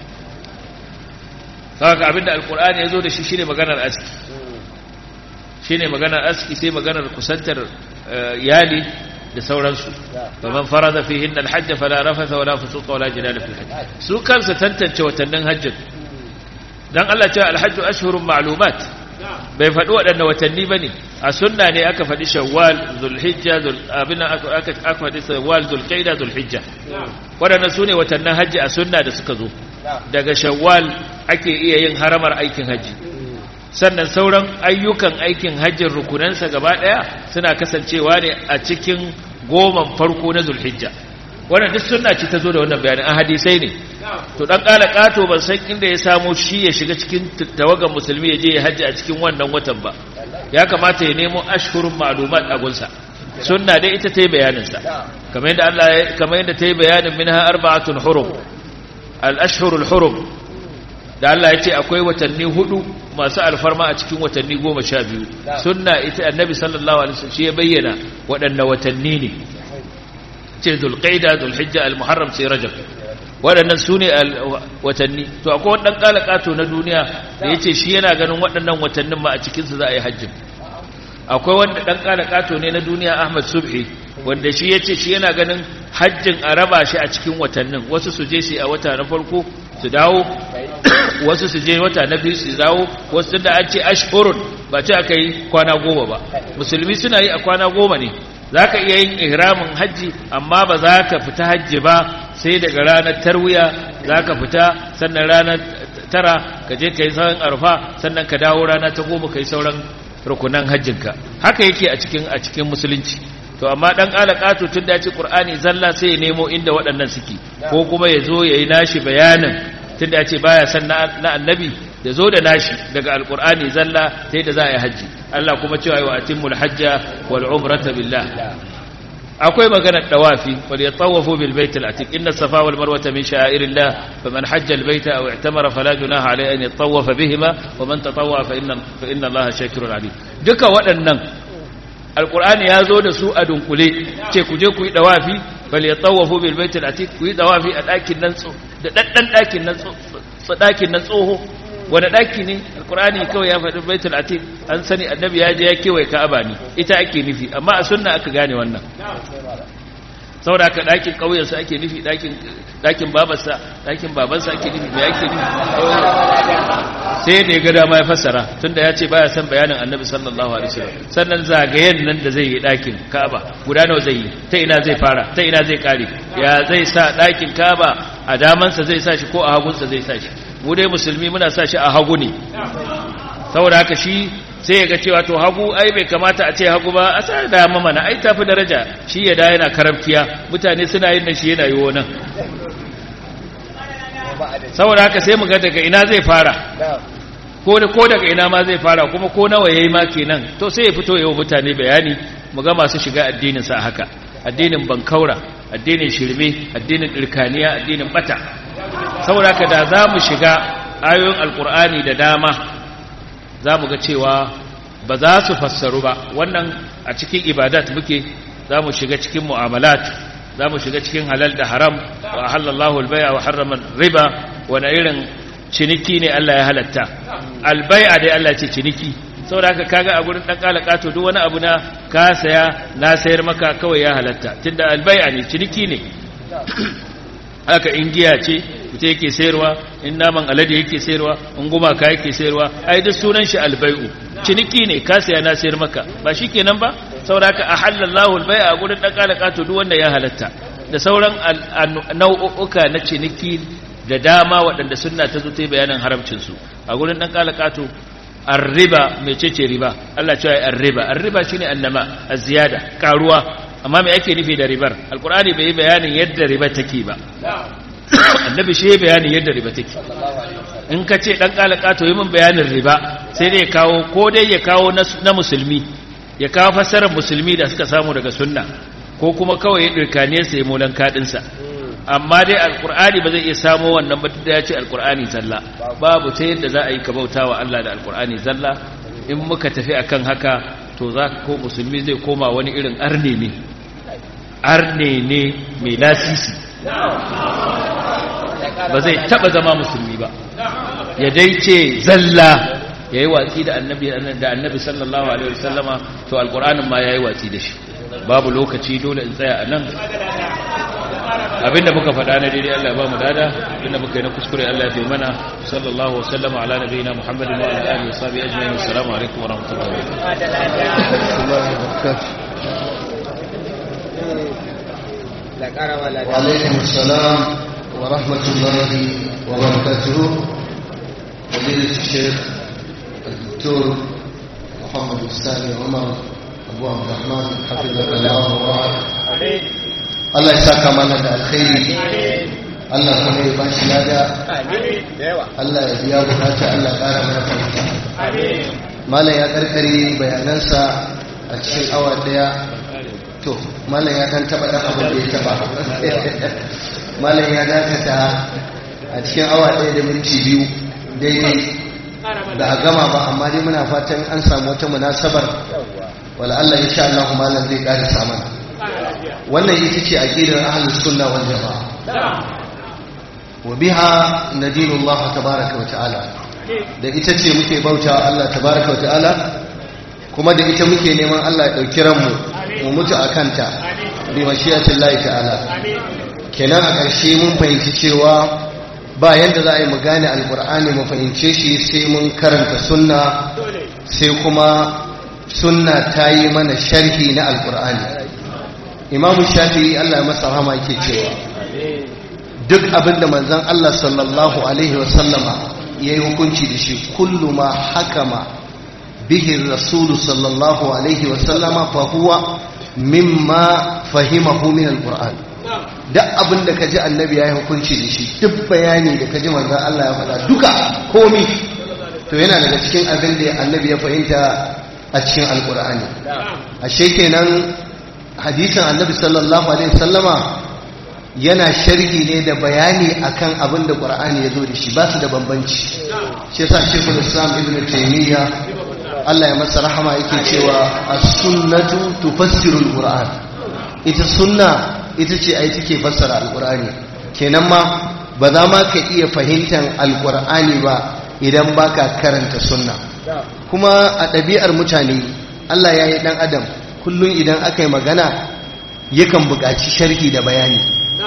saka abinda alqur'ani ya zo da shi shine maganar aski shine maganar aski sai maganar kusantar yali da sauransu faman farada fihinna alhajj fala rafatha wala fusuqa wala jidala fil hajj su kansu tantance watannin hajjin dan Allah cewa alhajj ashhurun ma'lumat bai faɗi waɗanne watanni bane a sunna ne aka faɗi shawwal zulhijja zul abin aka aka faɗi shawwal zulqaida zulhijja waɗannan sune watannin hajji a sunna da suka zo daga shawwal ake iya yin haramar aikin hajji sannan sauran ayyukan aikin hajjin rukunansa gaba ɗaya suna kasancewa ne a cikin goman farko na zulhijja wannan duk sunna ce ta zo da wannan bayanin a hadisai ne to dan kala kato ban san inda ya samu shi ya shiga cikin tawagan musulmi ya je ya hajji a cikin wannan watan ba ya kamata ya nemo ashhurun ma'lumat a gunsa sunna dai ita ta yi bayanin sa kamar yadda Allah kamar yadda ta yi bayanin minha arba'atun hurum al-ashhurul hurum da Allah ya ce akwai watanni hudu masu alfarma a cikin watanni goma sha biyu sunna ita annabi sallallahu alaihi wasallam shi ya bayyana waɗanne watanni ne ce zulqaida zulhijja almuharram sai rajab waɗannan su ne watanni to akwai wani ɗan ƙalaƙato na duniya da ya ce shi yana ganin waɗannan watannin ma a cikinsu za a yi hajjin akwai wanda ɗan ƙalaƙato ne na duniya ahmad subhi wanda shi ya ce shi yana ganin hajjin a raba shi a cikin watannin wasu su je su a wata na farko su dawo wasu su je wata na biyu su dawo wasu da an ce ashhurun ba ce aka yi kwana goma ba musulmi suna yi a kwana goma ne za ka iya yin ihramin hajji amma ba za ka fita hajji ba sai daga ranar tarwiya za ka fita sannan ranar tara ka je ka yi sauran arfa sannan ka dawo rana ta goma ka yi sauran rukunan hajjinka haka yake a cikin a cikin musulunci to amma dan alaqatu tun da ya ce qur'ani zalla sai ya nemo inda waɗannan suke ko kuma ya zo yayi nashi bayanin tun da ya ce baya san na annabi ya zo da nashi daga alqur'ani zalla sai da za a yi haji Allah kuma cewa wa atimul hajja wal umrata billah akwai maganar dawafi wal yatawafu bil bait al atiq inna safa wal marwa min sha'irillah faman hajja al bayta aw i'tamara fala junaha alayhi an yatawafa bihima wa man tatawwa fa inna fa inna allaha shakirun alim duka waɗannan alqur'ani ya zo da su a dunkule ce ku je ku yi dawafi bal yatawafu bil bait al atiq ku yi dawafi a dakin nan da daddan dakin nan dakin nan tsoho wani ɗaki ne alkur'ani kawai ya faɗi baitul atiq an sani annabi ya je ya kewaye ka'aba ne ita ake nufi amma a sunna aka gane wannan saboda haka ɗakin ƙauyensa ake nufi ɗakin babarsa ɗakin babansa ake nufi mai ake nufi sai da ya ga dama ya fassara tunda ya ce baya son bayanin annabi sallallahu alaihi wasallam sannan zagayen nan da zai yi ɗakin ka'aba guda nawa zai yi ta ina zai fara ta ina zai kare ya zai sa ɗakin ka'aba a damansa zai sa shi ko a hagunsa zai sa shi mu dai musulmi muna sa shi a hagu ne saboda haka shi sai ya ga cewa to hagu ai bai kamata a ce hagu ba a sa da mana ai tafi daraja shi ya da yana karabkiya mutane suna yin nan shi yana yi nan saboda haka sai mu ga daga ina zai fara ko da ko daga ina ma zai fara kuma ko nawa yayi ma kenan to sai ya fito yawo mutane bayani mu ga masu shiga addinin sa haka addinin bankaura addinin shirme addinin dirkaniya addinin bata saboda haka da za mu shiga ayoyin alkur'ani da dama za mu ga cewa ba za su fassaru ba wannan a cikin ibadat muke za mu shiga cikin mu'amalat za mu shiga cikin halal da haram wa halallahu albaya wa harrama riba wani irin ciniki ne Allah ya halatta albaya dai Allah ce ciniki saboda haka kaga a gurin dan kalakato duk wani abu na ka saya na sayar maka kawai ya halatta tunda albaya ne ciniki ne haka in giya ce ita yake sayarwa in naman alade yake sayarwa in gumaka yake sayarwa ai duk sunan shi albai'u ciniki ne ka saya na sayar maka ba shikenan ba saboda haka ahallallahu albai'a a gurin dan kalaka to duk wanda ya halatta da sauran nau'uka na ciniki da dama waɗanda sunna ta zo ta yi bayanin haramcin su a gurin dan kalaka to arriba mecece riba Allah cewa arriba arriba shine annama az-ziyada karuwa amma me ake nufi da ribar alkur'ani bai yi bayanin yadda riba take ba annabi shi ya bayanin yadda riba take in ka ce dan kalaka to yi min bayanin riba sai dai ya kawo ko dai ya kawo na musulmi ya kawo fassarar musulmi da suka samu daga sunna ko kuma kawai ya dirkane sa ya molan kadin sa amma dai alkur'ani ba zai iya samo wannan ba da ya ce alkur'ani zalla babu ta yadda za a yi ka bautawa Allah da alkur'ani zalla in muka tafi akan haka to za ko musulmi zai koma wani irin arne ne arne ne mai lasisi ba zai taba zama musulmi ba ya dai ce zalla ya yi watsi da annabi da annabi sallallahu alaihi wasallama to alkur'anin ma ya yi watsi da shi babu lokaci dole in tsaya a nan abinda muka faɗa na daidai Allah ya ba mu dada abinda muka yi na kuskure Allah ya fi mana sallallahu wasallama ala nabiyina muhammadin wa ala alihi wa sahbihi ajma'in assalamu alaikum wa rahmatullahi wa barakatuh وعليكم السلام ورحمة الله وبركاته فضيلة الشيخ الدكتور محمد الثاني عمر أبو عبد الرحمن حفظك الله ورعاك Allah ya saka mana da alkhairi Allah kuma ya bashi lada Allah ya biya bukata Allah ya ƙara mana fahimta Malam ya karkare bayanansa a cikin awa daya to malam ya kan taba dan abin da ya taba malam ya dakata a cikin awa daya da minti biyu daidai da a gama ba amma dai muna fatan an samu wata munasabar wala Allah insha Allah malam zai ƙarisa mana wannan ita ce aqidar ahlus sunna wal jamaa wa biha nadinullah tabaraka wa ta'ala da ita ce muke bauta Allah tabaraka wa ta'ala kuma da ita muke neman Allah ya ɗauki ranmu mu mutu a kanta bi mashiyatin lahi ta'ala kenan a ƙarshe mun fahimci cewa ba yadda za a yi mu gane alkur'ani mu fahimce shi sai mun karanta sunna sai kuma sunna ta yi mana sharhi na alkur'ani imamu shafi allah masa rahama yake cewa duk abin da manzan allah sallallahu alaihi wasallama ya yi hukunci da shi kullu ma hakama bihi rasulu sallallahu alaihi wasallama fa huwa mimma fahimahu min alkur'ani duk abin da ka ji annabi ya yi hukunci da shi duk bayani da ka ji manzan Allah ya faɗa duka komi to yana daga cikin abin da annabi ya fahimta a cikin alkur'ani a kenan hadisin annabi sallallahu alaihi sallama yana sharhi ne da bayani akan abin da qur'ani ya zo da shi ba su da bambanci shi yasa shekul islam ibn taymiya Allah ya masa rahama yake cewa as-sunnatu tufassiru al-qur'an ita sunna ita ce ai take fassara alkur'ani kenan ma ba za ma ka iya fahimtar alkur'ani ba idan baka karanta sunna kuma a ɗabi'ar mutane Allah ya yi ɗan adam kullum idan aka yi magana yakan buƙaci sharhi da bayani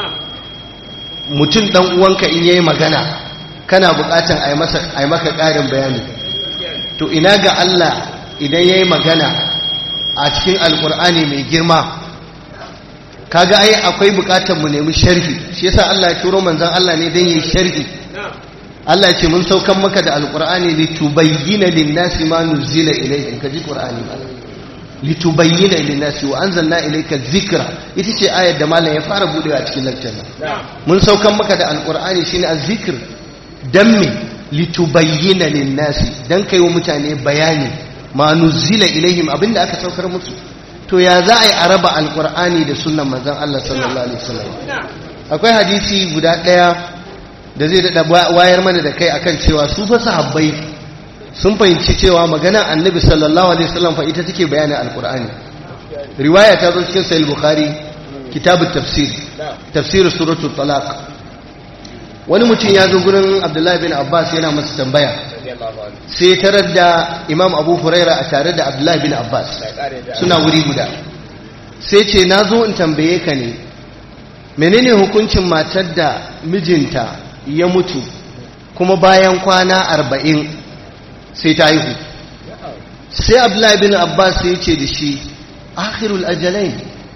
mutum ɗan uwanka in yayi magana kana buƙatar a yi maka ƙarin bayani to ina ga Allah idan ya yi magana a cikin alkur'ani mai girma kaga ai akwai bukatar mu nemi sharhi shi yasa Allah ya turo manzon Allah ne dan yi sharhi Allah ya ce mun saukan maka da alqur'ani litubayyana lin-nasi ma nuzila ilayhim kaji qur'ani ba litubayyana lin-nasi wa anzalna ilayka dhikra ita ce ayar da malam ya fara budewa cikin lecture mun saukan maka da alqur'ani shine az-zikr dan me litubayyana lin-nasi dan kai wa mutane bayani ma nuzila ilayhim abinda aka saukar musu to ya za a yi a raba alkur'ani da sunan manzan Allah sallallahu alaihi wasallam akwai hadisi guda ɗaya da zai daɗa wayar mana da kai akan cewa su fa sahabbai sun fahimci cewa magana annabi sallallahu alaihi wasallam fa ita take bayanin alkur'ani riwaya ta zo cikin sahih bukhari kitabut tafsir tafsir suratul talaq wani mutum ya zo gurin abdullahi bin abbas yana masa tambaya sai tarar da imam abu huraira a tare da abdullahi bin abbas suna wuri guda sai ce na zo in tambaye ka ne menene hukuncin matar da mijinta ya mutu kuma bayan kwana arba'in sai ta haihu sai abdullahi bin abbas sai ce da shi akhirul ajalai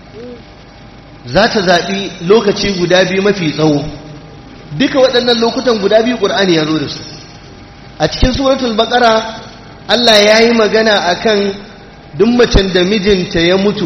za ta zaɓi lokaci guda biyu mafi tsawo duka waɗannan lokutan guda biyu ƙur'ani ya zo da su a cikin suratul baqara Allah ya yi magana akan duk macen da mijinta ya mutu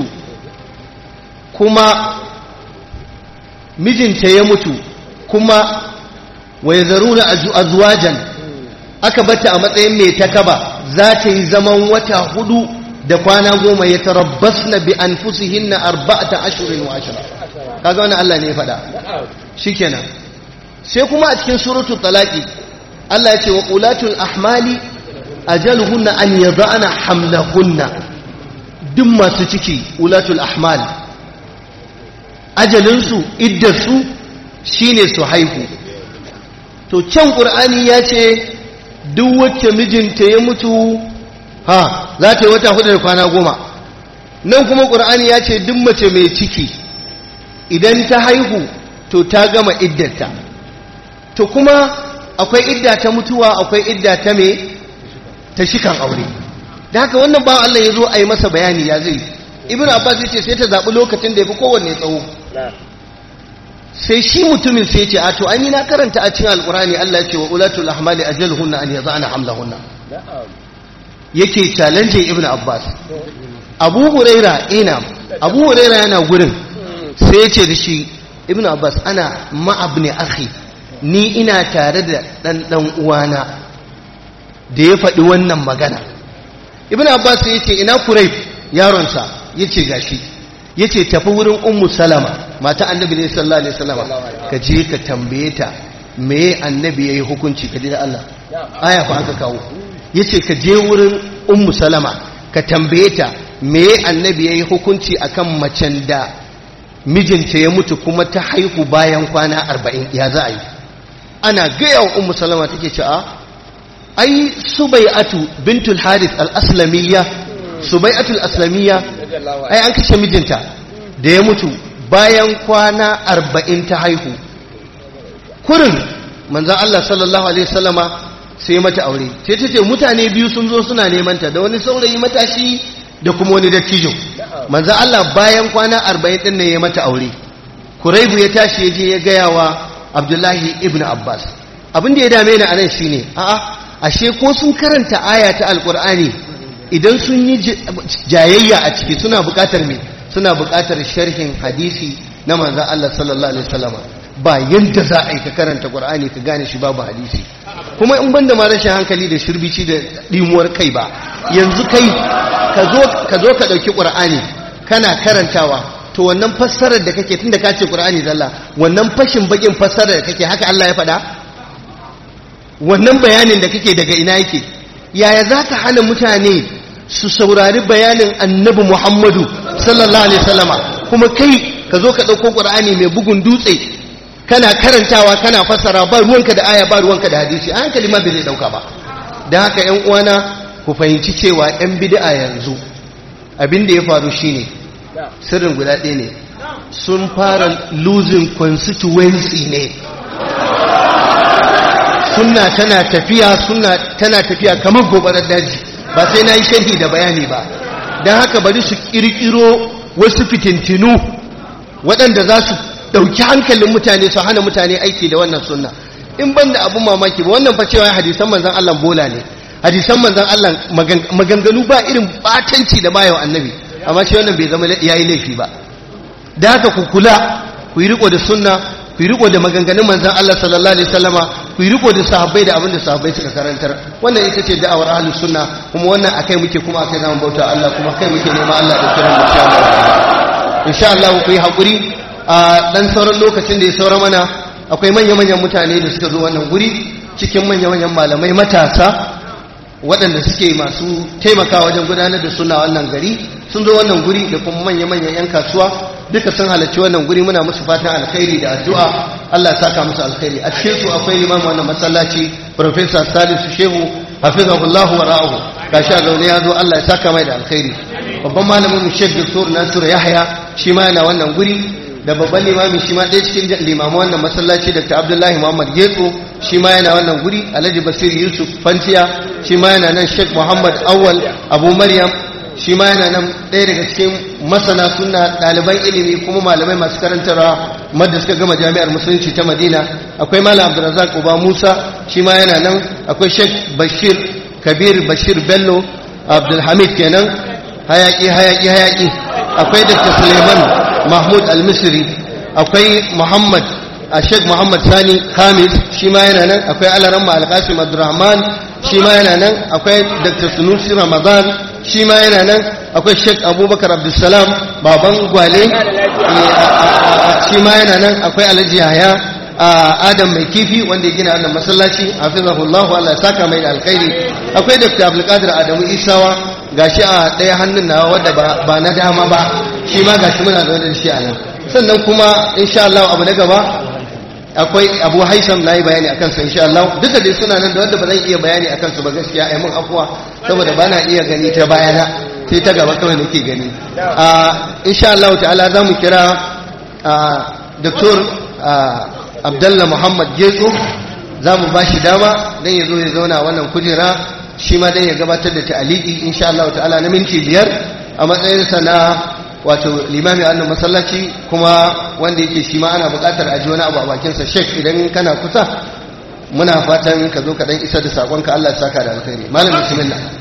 kuma mijinta ya mutu kuma wa yazaruna azwajan aka bata a matsayin mai takaba za ta yi zaman wata hudu da kwana goma ya tarabbasna bi anfusihinna arba'ata ashhurin wa ashra kaga wannan Allah ne ya faɗa shikenan sai kuma a cikin suratul talaqi Allah ya ce wa qulatul ahmali ajaluhunna an yada'na hamlahunna duk masu ciki ulatul ahmal ajalinsu iddarsu shine su haihu to can qur'ani ya ce duk wacce mijinta ya mutu ha za ta yi wata hudu da kwana goma nan kuma qur'ani ya ce duk mace mai ciki idan ta haihu to ta gama iddarta to kuma akwai idda ta mutuwa akwai idda ta me ta shikan aure da haka wannan ba Allah ya zo a yi masa bayani ya zai ibn abbas ya ce sai ta zaɓi lokacin da ya fi kowanne tsawo sai shi mutumin sai ce a to an yi na karanta a cikin alkurani Allah ya ce wa ulatul ahmali ajaluhunna an yaza'na hamlahunna yake challenge ibn abbas abu huraira ina abu huraira yana gurin sai ya ce da shi ibn abbas ana ma'abni akhi ni ina tare da ɗan ɗan uwana da ya faɗi wannan magana ibn abbas ya ce ina kurai yaronsa ya ce gashi ya ce tafi wurin ummu salama mata annabi ne sallallahu alaihi wasallama ka je ka tambaye ta me annabi ya yi hukunci ka ji da Allah aya fa aka kawo ya ce ka je wurin ummu salama ka tambaye ta me annabi ya yi hukunci akan macen da mijinta ya mutu kuma ta haihu bayan kwana arba'in ya za a yi ana gaya wa ummu salama take ce a ai subai'atu bintul harith al-aslamiyya subai'atu al-aslamiyya ai an kashe mijinta da ya mutu bayan kwana arba'in ta haihu kurin manzan Allah sallallahu alaihi wasallama sai mata aure sai ta ce mutane biyu sun zo suna neman ta da wani saurayi matashi da kuma wani dattijo manzan Allah bayan kwana arba'in din ne ya mata aure kuraibu ya tashi ya je ya gaya wa abdullahi ibn abbas abin da ya dame ni anan shine a'a ashe ko sun karanta aya ta alkur'ani idan sun yi jayayya a ciki suna buƙatar me suna buƙatar sharhin hadisi na manzan Allah sallallahu alaihi wasallama ba yadda za a yi ka karanta ƙwar'ani ka gane shi babu hadisi kuma in banda ma rashin hankali da shirbici da ɗimuwar kai ba yanzu kai ka zo ka ɗauki ƙwar'ani kana karantawa to wannan fassarar da kake tun da ka ce ƙwar'ani zalla wannan fashin bakin fassarar da kake haka Allah ya faɗa wannan bayanin da kake daga ina yake yaya za ka hana mutane su saurari bayanin annabi muhammadu sallallahu alaihi wasallama kuma kai ka zo ka ɗauko ƙwar'ani mai bugun dutse kana karantawa kana fassara ba ruwanka da aya ba ruwanka da hadisi a hankali ma bai zai dauka ba don haka yan uwana ku fahimci cewa yan bid'a yanzu abin da ya faru shine sirrin guda ɗaya ne sun fara losing constituency ne sunna tana tafiya sunna tana tafiya kamar gobarar daji ba sai na yi sharhi da bayani ba don haka bari su kirkiro wasu fitintinu waɗanda za su dauki hankalin mutane su hana mutane aiki da wannan sunna in ban da abun mamaki ba wannan fa cewa hadisan manzon Allah bola ne hadisan manzon Allah maganganu ba irin batanci da bayawa annabi amma shi wannan bai zama yayi laifi ba da haka ku kula ku yi riko da sunna ku yi riko da maganganun manzon Allah sallallahu alaihi wasallama ku yi riko da sahabbai da abin da sahabbai suka karantar wannan ita ce da'awar ahlus sunna kuma wannan akai muke kuma akai zamu bauta Allah kuma kai muke nema Allah da kiran mu insha Allah insha Allah ku yi hakuri a ɗan sauran lokacin da ya saura mana akwai manya-manyan mutane da suka zo wannan guri cikin manya-manyan malamai matasa waɗanda suke masu taimaka wajen gudanar da suna wannan gari sun zo wannan guri da kuma manya-manyan 'yan kasuwa duka sun halarci wannan guri muna musu fatan alkhairi da addu'a Allah ya saka musu alkhairi a cikin su akwai limamin wannan masallaci Professor Salisu Shehu hafizahullahu wa ra'ahu gashi a zaune ya zo Allah ya saka mai da alkhairi babban malamin mu Sheikh Dr. Nasiru Yahya shi ma yana wannan guri da babban limami shi ma ɗaya cikin limamu wannan masallaci dr abdullahi muhammad getso shi ma yana wannan guri alhaji basir yusuf fantiya shi ma yana nan sheikh muhammad awwal abu maryam shi ma yana nan ɗaya daga cikin masana suna ɗaliban ilimi kuma malamai masu karantarwa madda suka gama jami'ar musulunci ta madina akwai malam abdulrazak uba musa shi ma yana nan akwai sheikh bashir kabir bashir bello abdulhamid kenan hayaki hayaki hayaki akwai dr suleiman mahmud al-misri akwai muhammad a sheikh muhammad sani khamis shi ma yana nan akwai alaramma al-qasim abdurrahman shi ma yana nan akwai dr sunusi ramadan shi ma yana nan akwai sheikh abubakar abdulsalam baban gwale shi ma yana nan akwai alhaji yahya adam mai kifi wanda ya gina wannan masallaci hafizahullahu Allah ya saka mai da alkhairi akwai dr abdulkadir adamu isawa gashi a ɗaya hannun nawa wadda ba na dama ba shi ma gashi muna da da shi a nan sannan kuma insha Allah abu na gaba akwai abu haisam na yi bayani akan sa insha Allah duka dai suna nan da wanda ba zan iya bayani akan su ba gaskiya ai mun afuwa saboda ba na iya gani ta bayana sai ta gaba kawai nake gani insha Allah ta'ala za mu kira Dr. Abdullah Muhammad Getso za mu ba shi dama don ya zo ya zauna wannan kujera shi ma don ya gabatar da ta'aliki insha Allah ta'ala na minti biyar a matsayinsa na wato limami a wannan masallaci kuma wanda yake shi ma ana buƙatar aji wani abu a bakinsa shek idan kana kusa muna fatan ka zo ka dan isa da saƙonka Allah ya saka da alkhairi malam bismillah